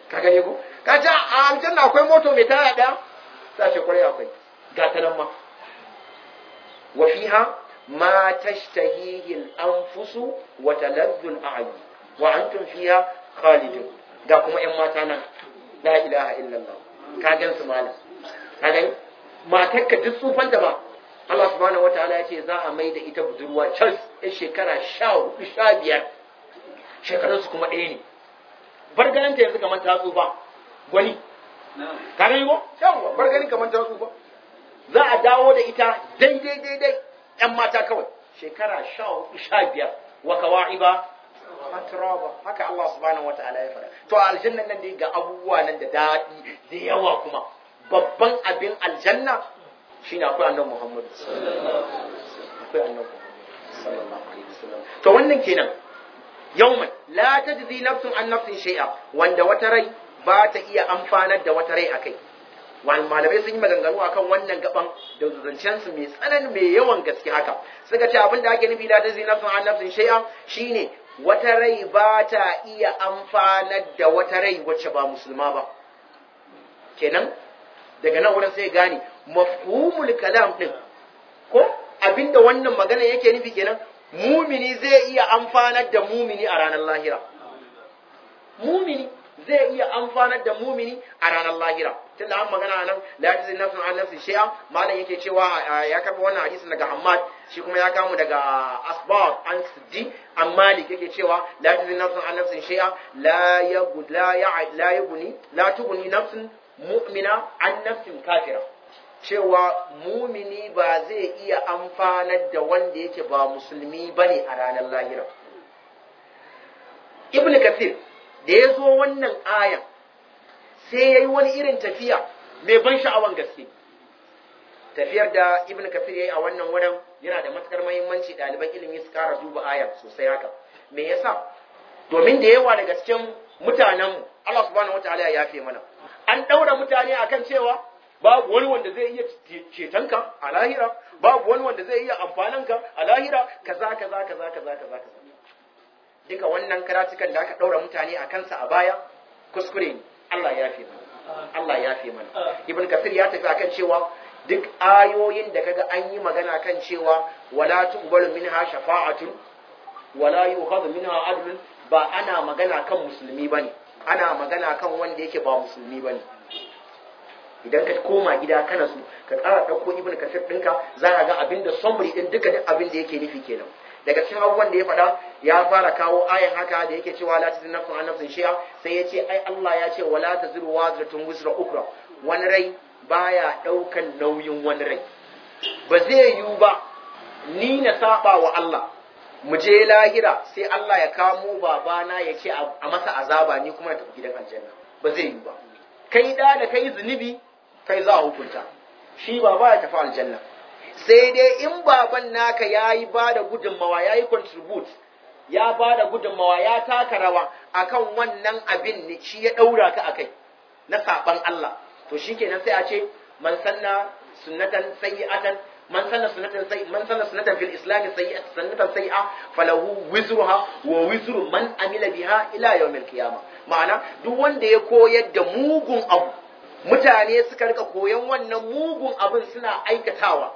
A: ka gane ko ka ce a aljanna akwai moto mai taya daya sai ce kwarai akwai ga ta nan ma wa fiha ma tashtahihi al-anfusu wa taladdu al-a'yun wa antum fiha khalidun ga kuma ƴan mata nan la ilaha illallah ka gan su malam ka gani matarka duk tsufan da ba Allah subhanahu wataala ya ce za a mai da ita budurwa can ya shekara sha hudu sha biyar shekarun su kuma ɗaya ne bar ganin ta yanzu kamar ta tsufa gwani ka gani ko yawa bar ganin kamar ta tsufa za a dawo da ita daidai daidai ƴan mata kawai shekara sha hudu sha biyar wa kawa'iba atraba haka Allah subhanahu wataala ya faɗa to aljannan nan dai ga abubuwa nan da daɗi da yawa kuma babban abin aljanna shine akwai annabi Muhammad akwai annabi Muhammad sallallahu alaihi wasallam to wannan kenan yawman la tajzi nafsun an nafsin shay'a wanda wata rai ba ta iya amfanar da wata rai akai wani malamai sun yi maganganu akan wannan gaban da zancen su mai tsanan mai yawan gaske haka suka ce abin da ake nufi la tajzi nafsun an nafsin shay'a shine wata rai ba ta iya amfanar da wata rai wacce ba musulma ba kenan daga nan wurin sai gane mafhumul kalam din ko abinda wannan magana yake nufi kenan mumini zai iya amfanar da mumini a ranar lahira mumini zai iya amfanar da mumini a ranar lahira tun da an magana nan la yajiz nafsun an nafsin shay'a malam yake cewa ya karba wannan hadisin daga Hammad shi kuma ya kamu daga Asbab an Siddi an Malik yake cewa la yajiz nafsun an nafsin shay'a la yabud la ya la yabuni la tubuni nafsun mu'mina an nafsin kafira cewa mumini ba zai iya amfanar da wanda yake ba musulmi bane a ranar lahira Ibn Kathir da ya zo wannan ayan sai ya yi wani irin tafiya mai ban sha'awan gaske tafiyar da ibn kafir ya yi a wannan wurin yana da matukar mahimmanci ɗaliban ilimi su kara duba ayan sosai haka me yasa domin da yawa daga cikin mutanenmu Allah subhanahu wataala ya yafe mana an ɗaura mutane akan cewa babu wani wanda zai iya cetonka a lahira babu wani wanda zai iya amfananka a lahira kaza kaza kaza kaza kaza kaza duka wannan karatukan da aka ɗaura mutane a kansa a baya kuskure ne Allah ya fi mana Allah ya fi mana Ibn Kathir ya tafi akan cewa duk ayoyin da kaga an yi magana kan cewa wala tuqbalu minha shafa'atun wala yu'khadhu minha adlun ba ana magana kan musulmi bane ana magana kan wanda yake ba musulmi bane idan ka koma gida kana su ka ƙara ɗauko Ibn Kathir ɗinka za ka ga abinda summary ɗin duka duk abin da yake nufi kenan daga cikin abubuwan da ya faɗa ya fara kawo ayan haka da yake cewa la tazin nafsun an nafsin shay'a sai ya ce ai Allah ya ce wala taziru wazratun wizra ukra wani rai baya ɗaukan nauyin wani rai ba zai yiwu ba ni na saba wa Allah mu je lahira sai Allah ya kamo babana ya ce a masa azaba ni kuma na tafi gidan aljanna ba zai yiwu ba kai da da kai zunubi kai za a hukunta shi baba ya tafi aljanna sai dai in baban naka ya yi ba da gudunmawa ya yi contribute ya ba da gudunmawa ya taka rawa akan wannan abin ne shi ya ɗaura ka akai na saɓan Allah to shi kenan sai a ce man sanna sunnatan sayyi'atan man sanna sunnatan sayyi man sanna sunnatan fil islam sayyi'atan sunnatan sayyi'a falahu wizruha wa wizru man amila biha ila yawmil qiyamah ma'ana duk wanda ya koyar da mugun abu mutane suka rika koyan wannan mugun abin suna aikatawa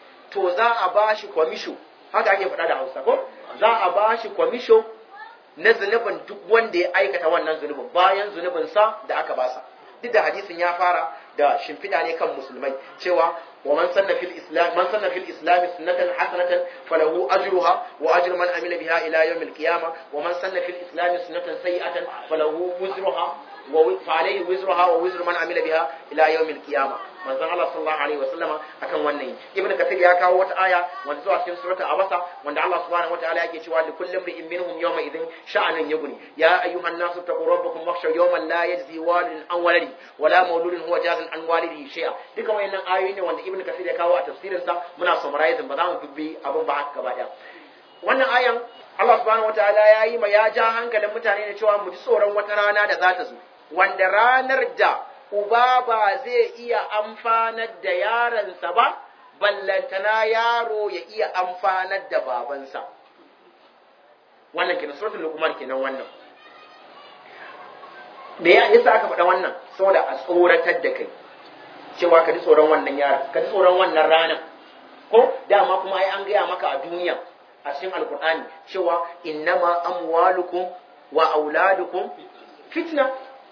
A: to za a ba shi kwamisho haka ake faɗa da hausa ko za a ba shi kwamisho na zunubin duk wanda ya aikata wannan zunubin bayan zunubinsa da aka basa duk da hadisin ya fara da shimfiɗa ne kan musulmai cewa wa man sanna fil islam man sanna fil islam sunnatan hasanatan falahu ajruha wa ajru man amila biha ila yawm al qiyamah wa man sanna fil islam sunnatan sayi'atan falahu wizruha wa fa alayhi wizruha wa wizru man amila biha ila yawm al qiyamah manzon Allah sallallahu alaihi wasallama akan wannan ibnu kathir ya kawo wata aya wanda zuwa cikin surata abasa wanda Allah subhanahu wataala yake cewa li kulli imrin minhum yawma idhin sha'anun yughni ya ayyuhan nasu taqu rabbakum wakhshaw yawman la yajzi walidun an waladi wala mawludun huwa jazin an walidihi shay'a duka wayannan ayoyi ne wanda ibnu kathir ya kawo a tafsirin sa muna summarizing ba za mu dubbi abin ba haka gaba daya wannan ayan Allah subhanahu wataala ya yi ma ya ja hankalin mutane da cewa mu ji tsoron wata rana da za ta zo wanda ranar da uba ba zai iya amfanar da yaransa ba, ballantana yaro ya iya amfanar da babansa. Wannan kenan suratul Luqman kenan wannan. me ya yasa aka faɗa wannan saboda a tsoratar da kai cewa ka ji tsoron wannan yaron ka ji tsoron wannan ranar ko dama kuma ai an gaya maka a duniya a cikin alkur'ani cewa innama amwalukum wa auladukum fitna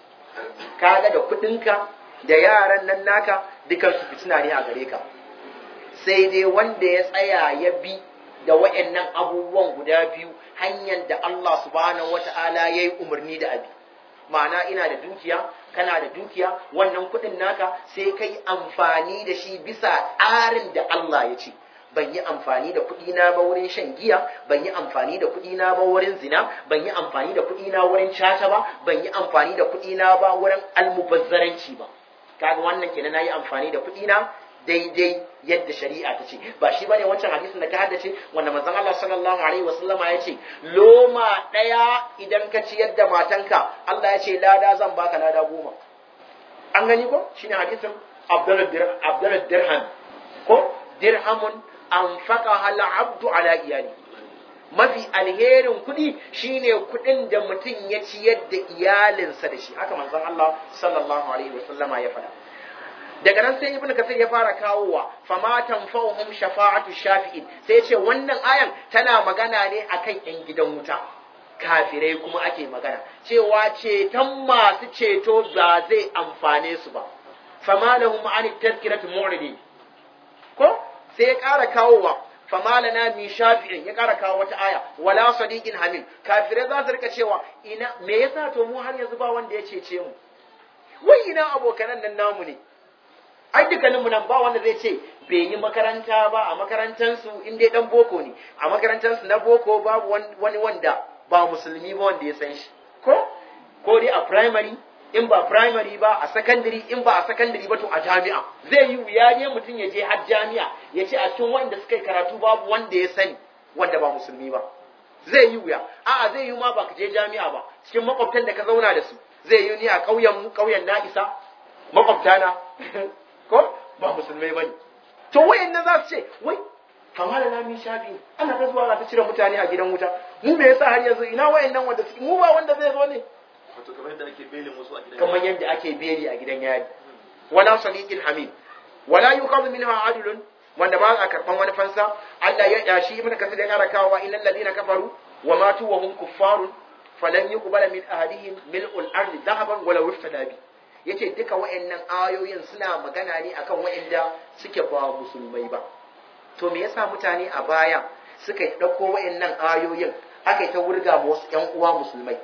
A: kaga da kudinka da yaran nan naka dukan su fitina ne a gare ka sai dai wanda ya tsaya ya bi da wayannan abubuwan guda biyu hanyar da Allah subhanahu wata'ala yayi umarni da abi ma'ana ina da dukiya kana da dukiya wannan kudin naka sai kai amfani da shi bisa tsarin da Allah ya ce ban yi amfani da kuɗi na ba wurin shan giya ban yi amfani da kuɗi na ba wurin zina ban yi amfani da kuɗi na wurin caca ba ban yi amfani da kuɗi na ba wurin almubazzaranci ba kaga wannan kenan nayi amfani da kuɗi na daidai yadda shari'a ta ce ba shi bane wancan hadisin da ka haddace wanda manzon Allah sallallahu alaihi wasallama ya ce loma daya idan ka ci yadda matanka Allah ya ce lada zan baka lada goma an gani ko shine hadisin Abdul Dirham ko dirhamun anfaqaha al-abdu ala iyali mafi alherin kuɗi shine kuɗin da mutum ya ciyar da iyalinsa da shi haka manzon Allah sallallahu alaihi wasallama ya faɗa daga nan sai ibnu kasir ya fara kawowa fama tanfa'uhum shafa'atu shafi'in sai ce wannan ayan tana magana ne akan yan gidan wuta kafirai kuma ake magana cewa ceton masu ceto ba zai amfane su ba fama lahum an tazkiratu mu'ridi ko sai ya ƙara kawowa fama lana min shafi'in ya ƙara kawo wata aya wala sadiqin hamil kafirai za su rika cewa ina me yasa to mu har yanzu ba wanda ya cece mu wai ina abokanan nan namu ne ai dukkanin mu nan ba wanda zai ce bai yi makaranta ba a makarantansu in dai dan boko ne a makarantansu na boko babu wani wanda ba musulmi ba wanda ya san shi ko ko dai a primary in ba primary ba a secondary in ba a secondary ba to a jami'a zai yi wuya ne mutum ya je har jami'a ya ce a cikin wanda suka yi karatu babu wanda ya sani wanda ba musulmi ba zai yi wuya a'a zai yi ma ba ka je jami'a ba cikin makwabtan da ka zauna da su zai yi ni a ƙauyen mu ƙauyen na isa makwabtana ko ba musulmai bane to wayannan za su ce wai kama da nami shafi ana ta zuwa ta cire mutane a gidan wuta mu me yasa har yanzu ina wayannan wanda suke mu ba wanda zai zo ne
C: wato kamar yadda ake belin wasu a gidan
A: kamar yadda ake beli a gidan yari wala sadiqin hamid wala yuqadu minha adlun wanda ba a karban wani fansa Allah ya yashi ibn kasir ya kara kawo illal ladina kafaru wa matu wa hum kuffarun falan yuqbala min ahadihim mil'ul ardi dhahaban wala wiftada bi yace duka wayannan ayoyin suna magana ne akan wayanda suke ba musulmai ba to me yasa mutane a baya suka dauko wayannan ayoyin aka yi ta wurga ma wasu ƴan uwa musulmai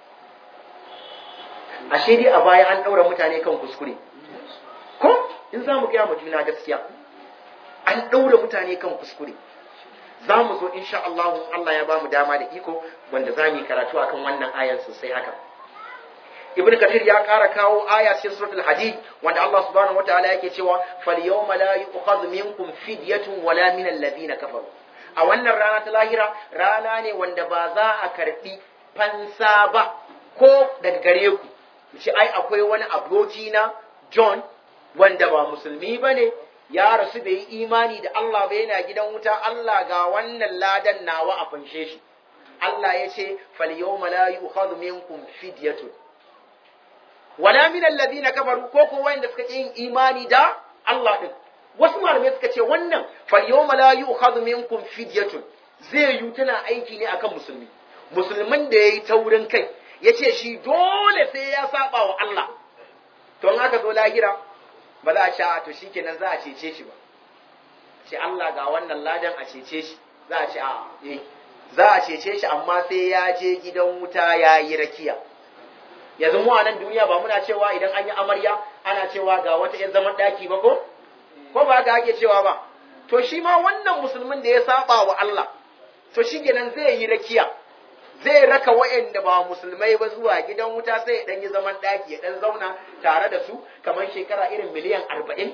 A: ashe dai a baya an ɗaura mutane kan kuskure ko in za mu gaya ma juna gaskiya an ɗaura mutane kan kuskure za mu zo insha Allah Allah ya ba mu dama da iko wanda za mu yi karatu akan wannan ayar sosai haka ibn kathir ya ƙara kawo aya cikin suratul hadid wanda Allah subhanahu wataala yake cewa fal yawma la yu'khadhu minkum fidyatun wala min alladhina kafaru a wannan rana ta lahira rana ne wanda ba za a karbi fansa ba ko daga gare ku ce ai akwai wani aboki na John wanda ba musulmi bane ya rasu bai yi imani da Allah ba yana gidan wuta Allah ga wannan ladan nawa a fanshe shi Allah ya ce fal yawma la yu'khadhu minkum fidyatun wala min alladhina kafaru ko ko wanda suka yin imani da Allah din wasu malamai suka ce wannan fal yawma la yu'khadhu minkum fidyatun zai yi tana aiki ne akan musulmi musulmin da yayi taurin kai yace shi dole sai ya saba wa Allah to in aka zo lahira ba za a ce a to shikenan za a cece shi ba ce Allah ga wannan ladan a cece shi za a ce a eh za a cece shi amma sai ya je gidan wuta ya yi rakiya yanzu mu a nan duniya ba muna cewa idan an yi amarya ana cewa ga wata yan zaman daki ba ko ko ba ga ake cewa ba to shi ma wannan musulmin da ya saba wa Allah to shi kenan zai yi rakiya zai raka wa'anda ba musulmai ba zuwa gidan wuta sai ya dan yi zaman daki ya dan zauna tare da su kamar shekara irin miliyan arba'in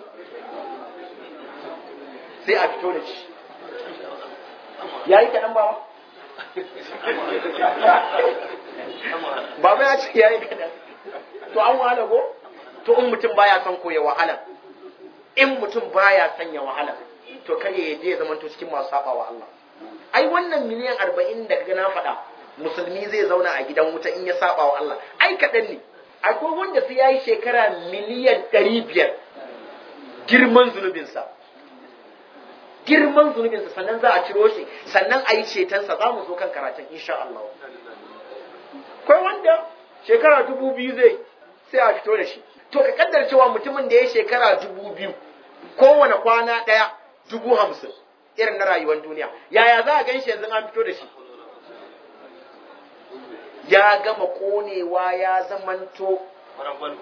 A: sai a fito da shi ya yi kaɗan ba Baba ya ce ya yi kaɗan. To an wahala ko? To in mutum baya son ko ya wahala. In mutum baya son ya wahala. To kar ya je ya zama to cikin masu saba wa Allah. Ai wannan miliyan arba'in da kaga na faɗa musulmi zai zauna a gidan wuta in ya saba wa Allah. Ai kaɗan ne. akwai wanda sai ya yi shekara miliyan ɗari biyar girman zunubinsa girman zunubinsa sannan za a ciro shi sannan a yi cetonsa za mu zo kan karatun insha Allah akwai wanda shekara dubu biyu zai sai a fito da shi to ka kaddar cewa mutumin da ya shekara dubu biyu kowane kwana ɗaya dubu hamsin irin na rayuwar duniya yaya za a gan shi yanzu an fito da shi ya gama konewa ya zamanto
C: Marangwalo.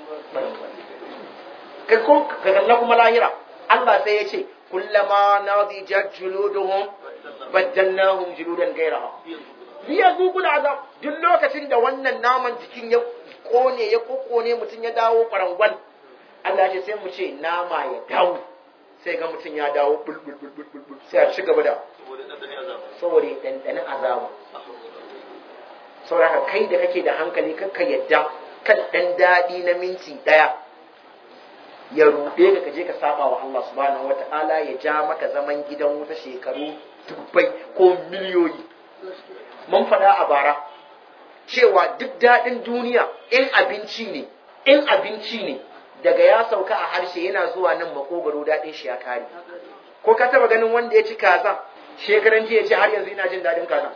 A: ka ko- ka kalla kuma lahira Allah sai ya ce kullama nadijat juluduhum baddalnahum juludan ghayraha liya zuqul azab duk lokacin da wannan naman jikin ya kone ya kokone mutum ya dawo kwarangwal Allah ya ce sai mu ce nama ya dawo sai ga mutum ya dawo bul bul bul bul bul bul sai a ci gaba da
C: Saboda ɗanɗanin azaba.
A: saboda ya ɗanɗanin azaba saboda kai da kake da hankali kakka yadda kan ɗan daɗi na minti ɗaya ya ruɗe ka kaje ka saba wa Allah subhanahu wata'ala ya ja maka zaman gidan wuta shekaru dubbai ko miliyoyi mun faɗa a bara cewa duk daɗin duniya in abinci ne in abinci ne daga ya sauka a harshe yana zuwa nan makogaro daɗin shi ya kare ko ka taba ganin wanda ya ci kaza shekaran jiya ya ce har yanzu ina jin daɗin kaza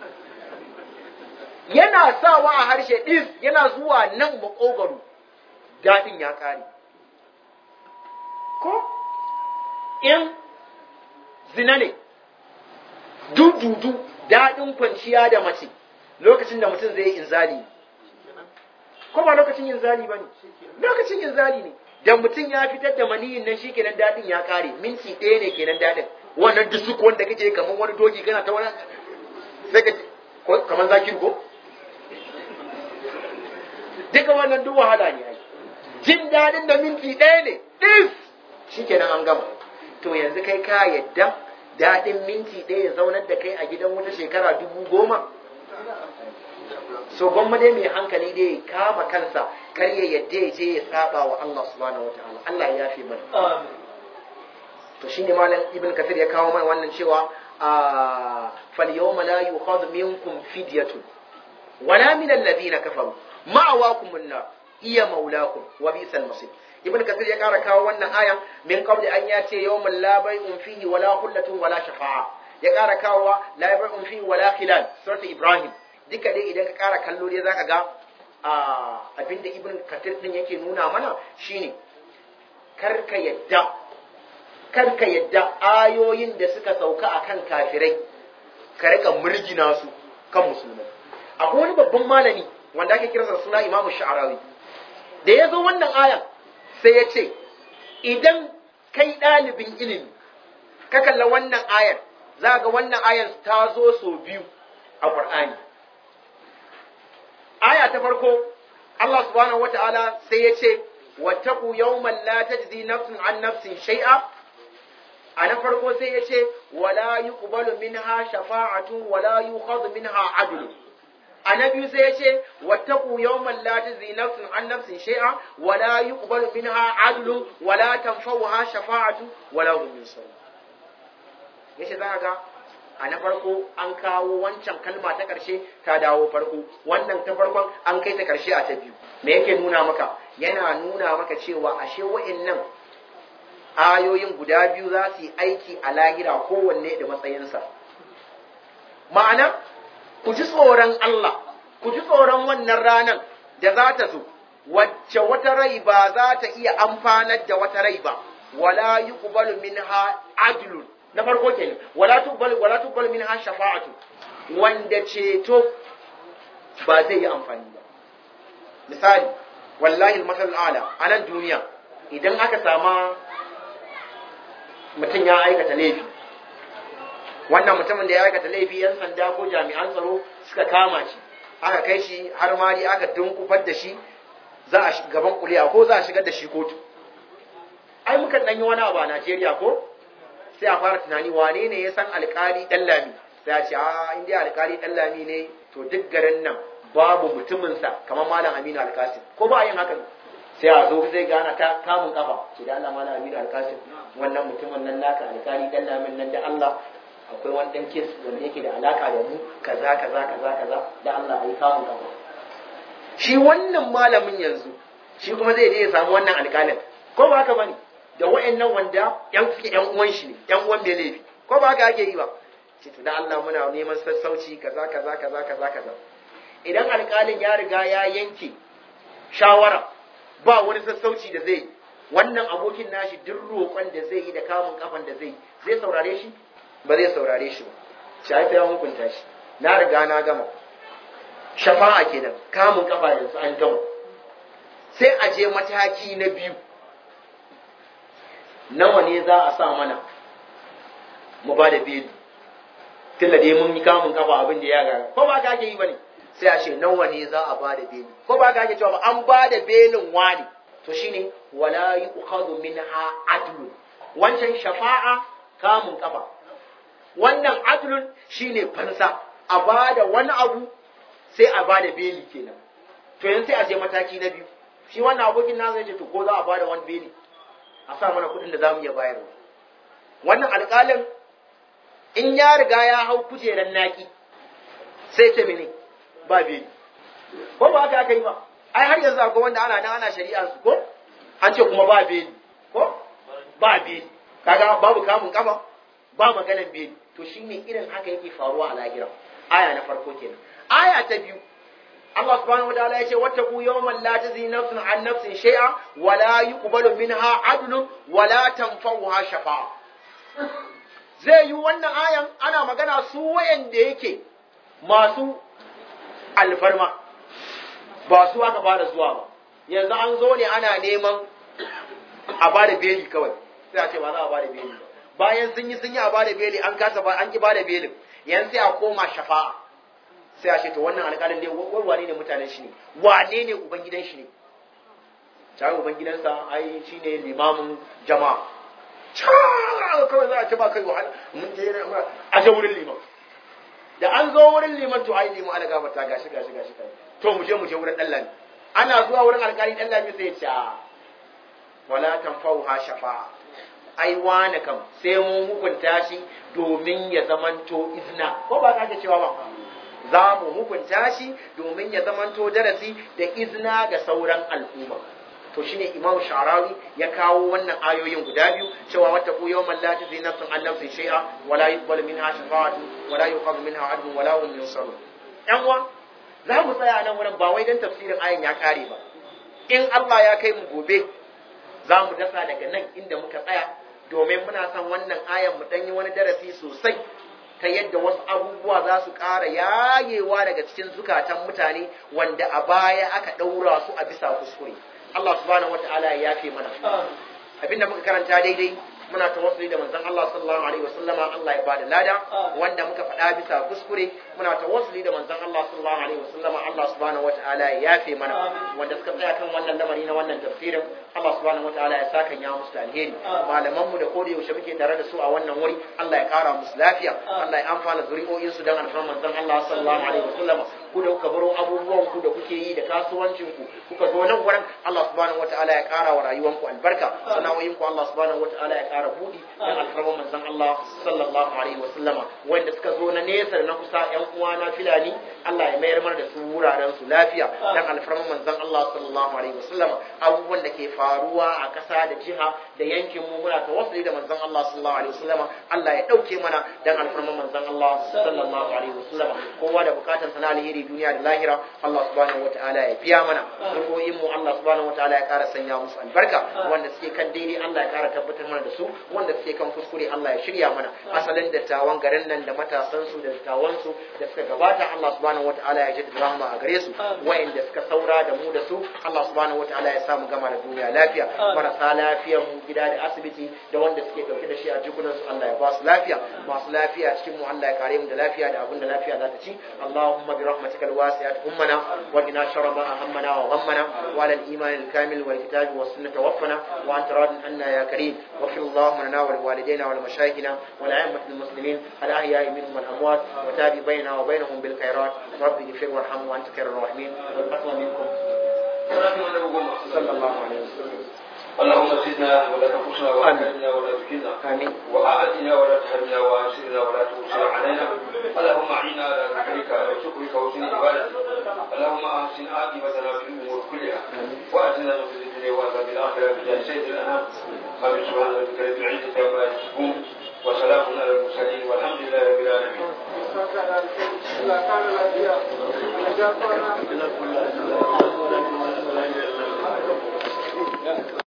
A: yana sawa a harshe ɗis yana zuwa nan makogaro daɗin ya kare ko in zina ne dududu daɗin kwanciya da mace lokacin da mutum zai yi inzali ko ba lokacin inzali ba ne lokacin inzali ne da mutum ya fitar da maniyin nan shi kenan daɗin ya kare minti ɗaya ne kenan daɗin wannan dusuk wanda kake kamar wani doki kana ta wani sai ka ko kamar zakir ko duka wannan duk wahala ne ai jin daɗin da minti ɗaya ne ɗis shi kenan an gama to yanzu kai ka yadda daɗin minti ɗaya ya zaunar da kai a gidan wata shekara dubu goma so gwamma dai mai hankali dai ya kama kansa kar ya yadda ya je ya saba wa Allah subhanahu wataala Allah ya yafe mana to shine malam ibn kathir ya kawo mana wannan cewa a fal yawma la yukhadhu minkum fidyatun wala min alladhina kafaru ma'awakum an-nar iya maulakum wa bi'sal masir ibn kathir ya kara kawo wannan aya min qabli an ya ce yawmal la bay'un fihi wala khullatun wala shafa'a ya kara kawo la bay'un fihi wala khilal surat ibrahim duka dai idan ka kara kallo dai zaka ga abinda ibn kathir din yake nuna mana shine karka yadda karka yadda ayoyin da suka sauka akan kafirai ka rika murgina su kan musulmai akwai wani babban malami wanda ake kiransa suna imamu sha'arawi da ya zo wannan ayan sai ya ce idan kai ɗalibin ilimi ka kalla wannan ayar za ga wannan ayar ta zo sau biyu a ƙur'ani aya ta farko Allah subhanahu wata'ala sai ya ce wattaku yawman la tajzi nafsun an nafsin shay'a a na farko sai ya ce wala yuqbalu minha shafa'atu wala yukhadhu minha adlu a na biyu sai ya ce wattaku yawman la tajzi nafsun an nafsin shay'a wala yuqbalu minha adlu wala tanfa'uha shafa'atu wala hum yunsarun yace za ga a na farko an kawo wancan kalma ta ƙarshe ta dawo farko wannan ta farkon an kai ta ƙarshe a ta biyu me yake nuna maka yana nuna maka cewa ashe wa'annan ayoyin guda biyu za su yi aiki a lahira kowanne da matsayinsa ma'ana ku ji tsoron Allah ku ji tsoron wannan ranar da za ta zo wacce wata rai ba za ta iya amfanar da wata rai ba wala yuqbalu minha adlun na farko kenan wala tuqbalu wala tuqbalu minha shafa'atu wanda ceto ba zai yi amfani ba misali wallahi al-masal ala a nan duniya idan aka sama mutum ya aikata laifi wannan mutumin da ya aikata laifi yan sanda ko jami'an tsaro suka kama shi aka kai shi har ma dai aka dunkufar da shi za a gaban kuliya ko za a shigar da shi kotu ai muka dan yi wani abu a Najeriya ko sai a fara tunani wane ne ya san alkali dan lami sai a ce a in dai alkali dan lami ne to duk garin nan babu mutumin sa kamar malam Aminu Alkasim ko ba yin hakan sai a zo zai gana ta kamun kafa ce da Allah malam Aminu Alkasim wannan mutumin nan naka alkali dan lamin nan da Allah akwai wani dan kes wanda yake da alaka da mu kaza kaza kaza kaza da Allah ayi kamun kafa shi wannan malamin yanzu shi kuma zai je ya samu wannan alƙalin ko ba haka bane da wayannan wanda yan suke yan uwan shi ne yan uwan bai laifi ko ba haka ake yi ba ce to da Allah muna neman sassauci kaza kaza kaza kaza kaza idan alƙalin ya riga ya yanke shawara ba wani sassauci da zai wannan abokin nashi duk roƙon da zai yi da kamun kafan da zai zai saurare shi ba zai saurare shi ba shi ya hukunta shi na riga na gama shafa'a kenan kamun kafa yanzu an gama sai a je mataki na biyu nawa ne za a sa mana mu ba da beli tunda dai mun yi kamun kafa abin da ya gara ko ba ka ake yi bane sai a ce nawa ne za a ba da beli ko ba ka ake cewa ba an ba da belin wani to shine wala yu'khadhu minha adlun wancan shafa'a kamun kafa wannan adlun shine fansa a ba da wani abu sai a ba da beli kenan to yanzu sai a je mataki na biyu shi wannan abokin na zai ce to ko za a ba da wani beli a sa mana kuɗin da za mu iya bayarwa wannan alƙalin in ya riga ya hau kujerar naki sai ce mene ba beli ko ba haka aka yi ba ai har yanzu akwai wanda ana nan ana shari'ar su ko an ce kuma ba beli ko ba beli kaga babu kamun kafa ba maganan beli to shine irin haka yake faruwa a lahira aya na farko kenan aya ta biyu Allah subhanahu wataala yace wattaqu yawman la tajzi nafsun an nafsin shay'a wa la yuqbalu minha adlun wa la tanfa'uha shafa'a zai yi wannan ayan ana magana su wayanda yake masu alfarma ba su aka fara zuwa ba yanzu an zo ne ana neman a bada beli kawai sai a ce ba za a bada beli ba bayan sun yi sun yi a bada beli an kasa ba an ki bada belin yanzu sai a koma shafa'a sai a ce to wannan alƙalin ne wane ne mutanen shi ne wane ne ubangidan shi ne tare ubangidansa ai shi ne limamin jama'a kawai za a ce ba kai wahala mun je a je wurin liman da an zo wurin liman to ai liman ana gabata gashi gashi gashi to mu je mu je wurin dallami ana zuwa wurin alƙali dallami sai ya ce a wala tanfa'uha shafa'a ai wane kam sai mun hukunta shi domin ya zamanto izna ko ba ka cewa ba za mu hukunta shi domin ya zamanto darasi da izna ga sauran al'umma to shine imam sha'rawi ya kawo wannan ayoyin guda biyu cewa wata ku yawman la tajzi nafsun an nafsin shay'a wala yuqbalu minha shafa'atu wala yuqadu minha adlun wala hum yunsarun yan uwa za mu tsaya nan wurin ba wai dan tafsirin ayin ya kare ba in Allah ya kai mu gobe za mu dasa daga nan inda muka tsaya domin muna son wannan ayan mu danyi wani darasi sosai ta yadda wasu abubuwa za su ƙara yayewa daga cikin zukatan mutane wanda a baya aka ɗaura su a bisa kuskure Allah subhanahu wata'ala ya yafe mana abinda muka karanta daidai muna tawassuli da manzon Allah sallallahu alaihi wasallama Allah ya bada lada wanda muka faɗa bisa kuskure muna tawassuli da manzon Allah sallallahu alaihi wasallama Allah subhanahu wata'ala ya yafe mana wanda suka tsaya kan wannan lamari na wannan tafsirin Allah subhanahu wata'ala ya saka ya musu alheri malaman mu da koda yaushe muke tare da su a wannan wuri Allah ya kara musu lafiya Allah ya amfana zuri'o'in su dan alfarman manzon Allah sallallahu alaihi wasallama ku da kuka baro abubuwan ku da kuke yi da kasuwancin ku kuka zo nan wurin Allah subhanahu wata'ala ya kara wa rayuwanku albarka sana'o'in ku Allah subhanahu wata'ala ya kara buɗi dan alfarman manzon Allah sallallahu alaihi wa sallama wanda suka zo na nesa da na kusa ƴan uwana filani Allah ya mayar mana da su wuraren su lafiya dan alfarman manzon Allah sallallahu alaihi wa sallama abubuwan da ke faruwa a ƙasa da jiha da yankin mu muna tawassuli da manzon Allah sallallahu alaihi wa sallama Allah ya dauke mana dan alfarman manzon Allah sallallahu alaihi wa sallama kowa da bukatar sana alheri duniya da lahira Allah subhanahu wataala ya biya mana rukoyin mu Allah subhanahu wataala ya ƙara sanya musu albarka wanda suke kan daidai Allah ya ƙara tabbatar mana da su wanda suke kan kuskure Allah ya shirya mana asalin dattawan garin nan da matasan su da dattawan su da suka gabata Allah subhanahu wataala ya jaddada rahama a gare su wa'anda suka saura da mu da su Allah subhanahu wataala ya samu gama da duniya lafiya marasa lafiyar mu gida da asibiti da wanda suke dauke da shi a jikunan su Allah ya ba su lafiya masu lafiya cikin mu Allah ya kare mu da lafiya da abin da lafiya za ta ci Allahumma bi rahmatikal wasi'at ummana wa qina sharra ma ahammana wa ghammana wa ala al-iman al-kamil wal kitabi was sunnah tawaffana wa anta radin anna ya karim wa fi اللهم لنا ولوالدينا ولمشايخنا ولأئمة المسلمين الأحياء منهم والأموات وتابي بيننا وبينهم بالخيرات رب اغفر وارحم وأنت خير الراحمين والقتل منكم صلى الله عليه وسلم
C: اللهم زدنا ولا تنقصنا وأكرمنا ولا تكلنا
A: آمين
C: وأعدنا ولا تهلنا وأنصرنا ولا تنصر علينا اللهم أعنا على ذكرك وشكرك وحسن عبادتك اللهم أحسن عاقبتنا لنا في الدنيا وعذاب الاخره بجاه سيد الانام امين سبحان ربك رب العزه عما يصفون وسلام على المرسلين والحمد لله رب العالمين
D: Allah kare lafiya. Allah ya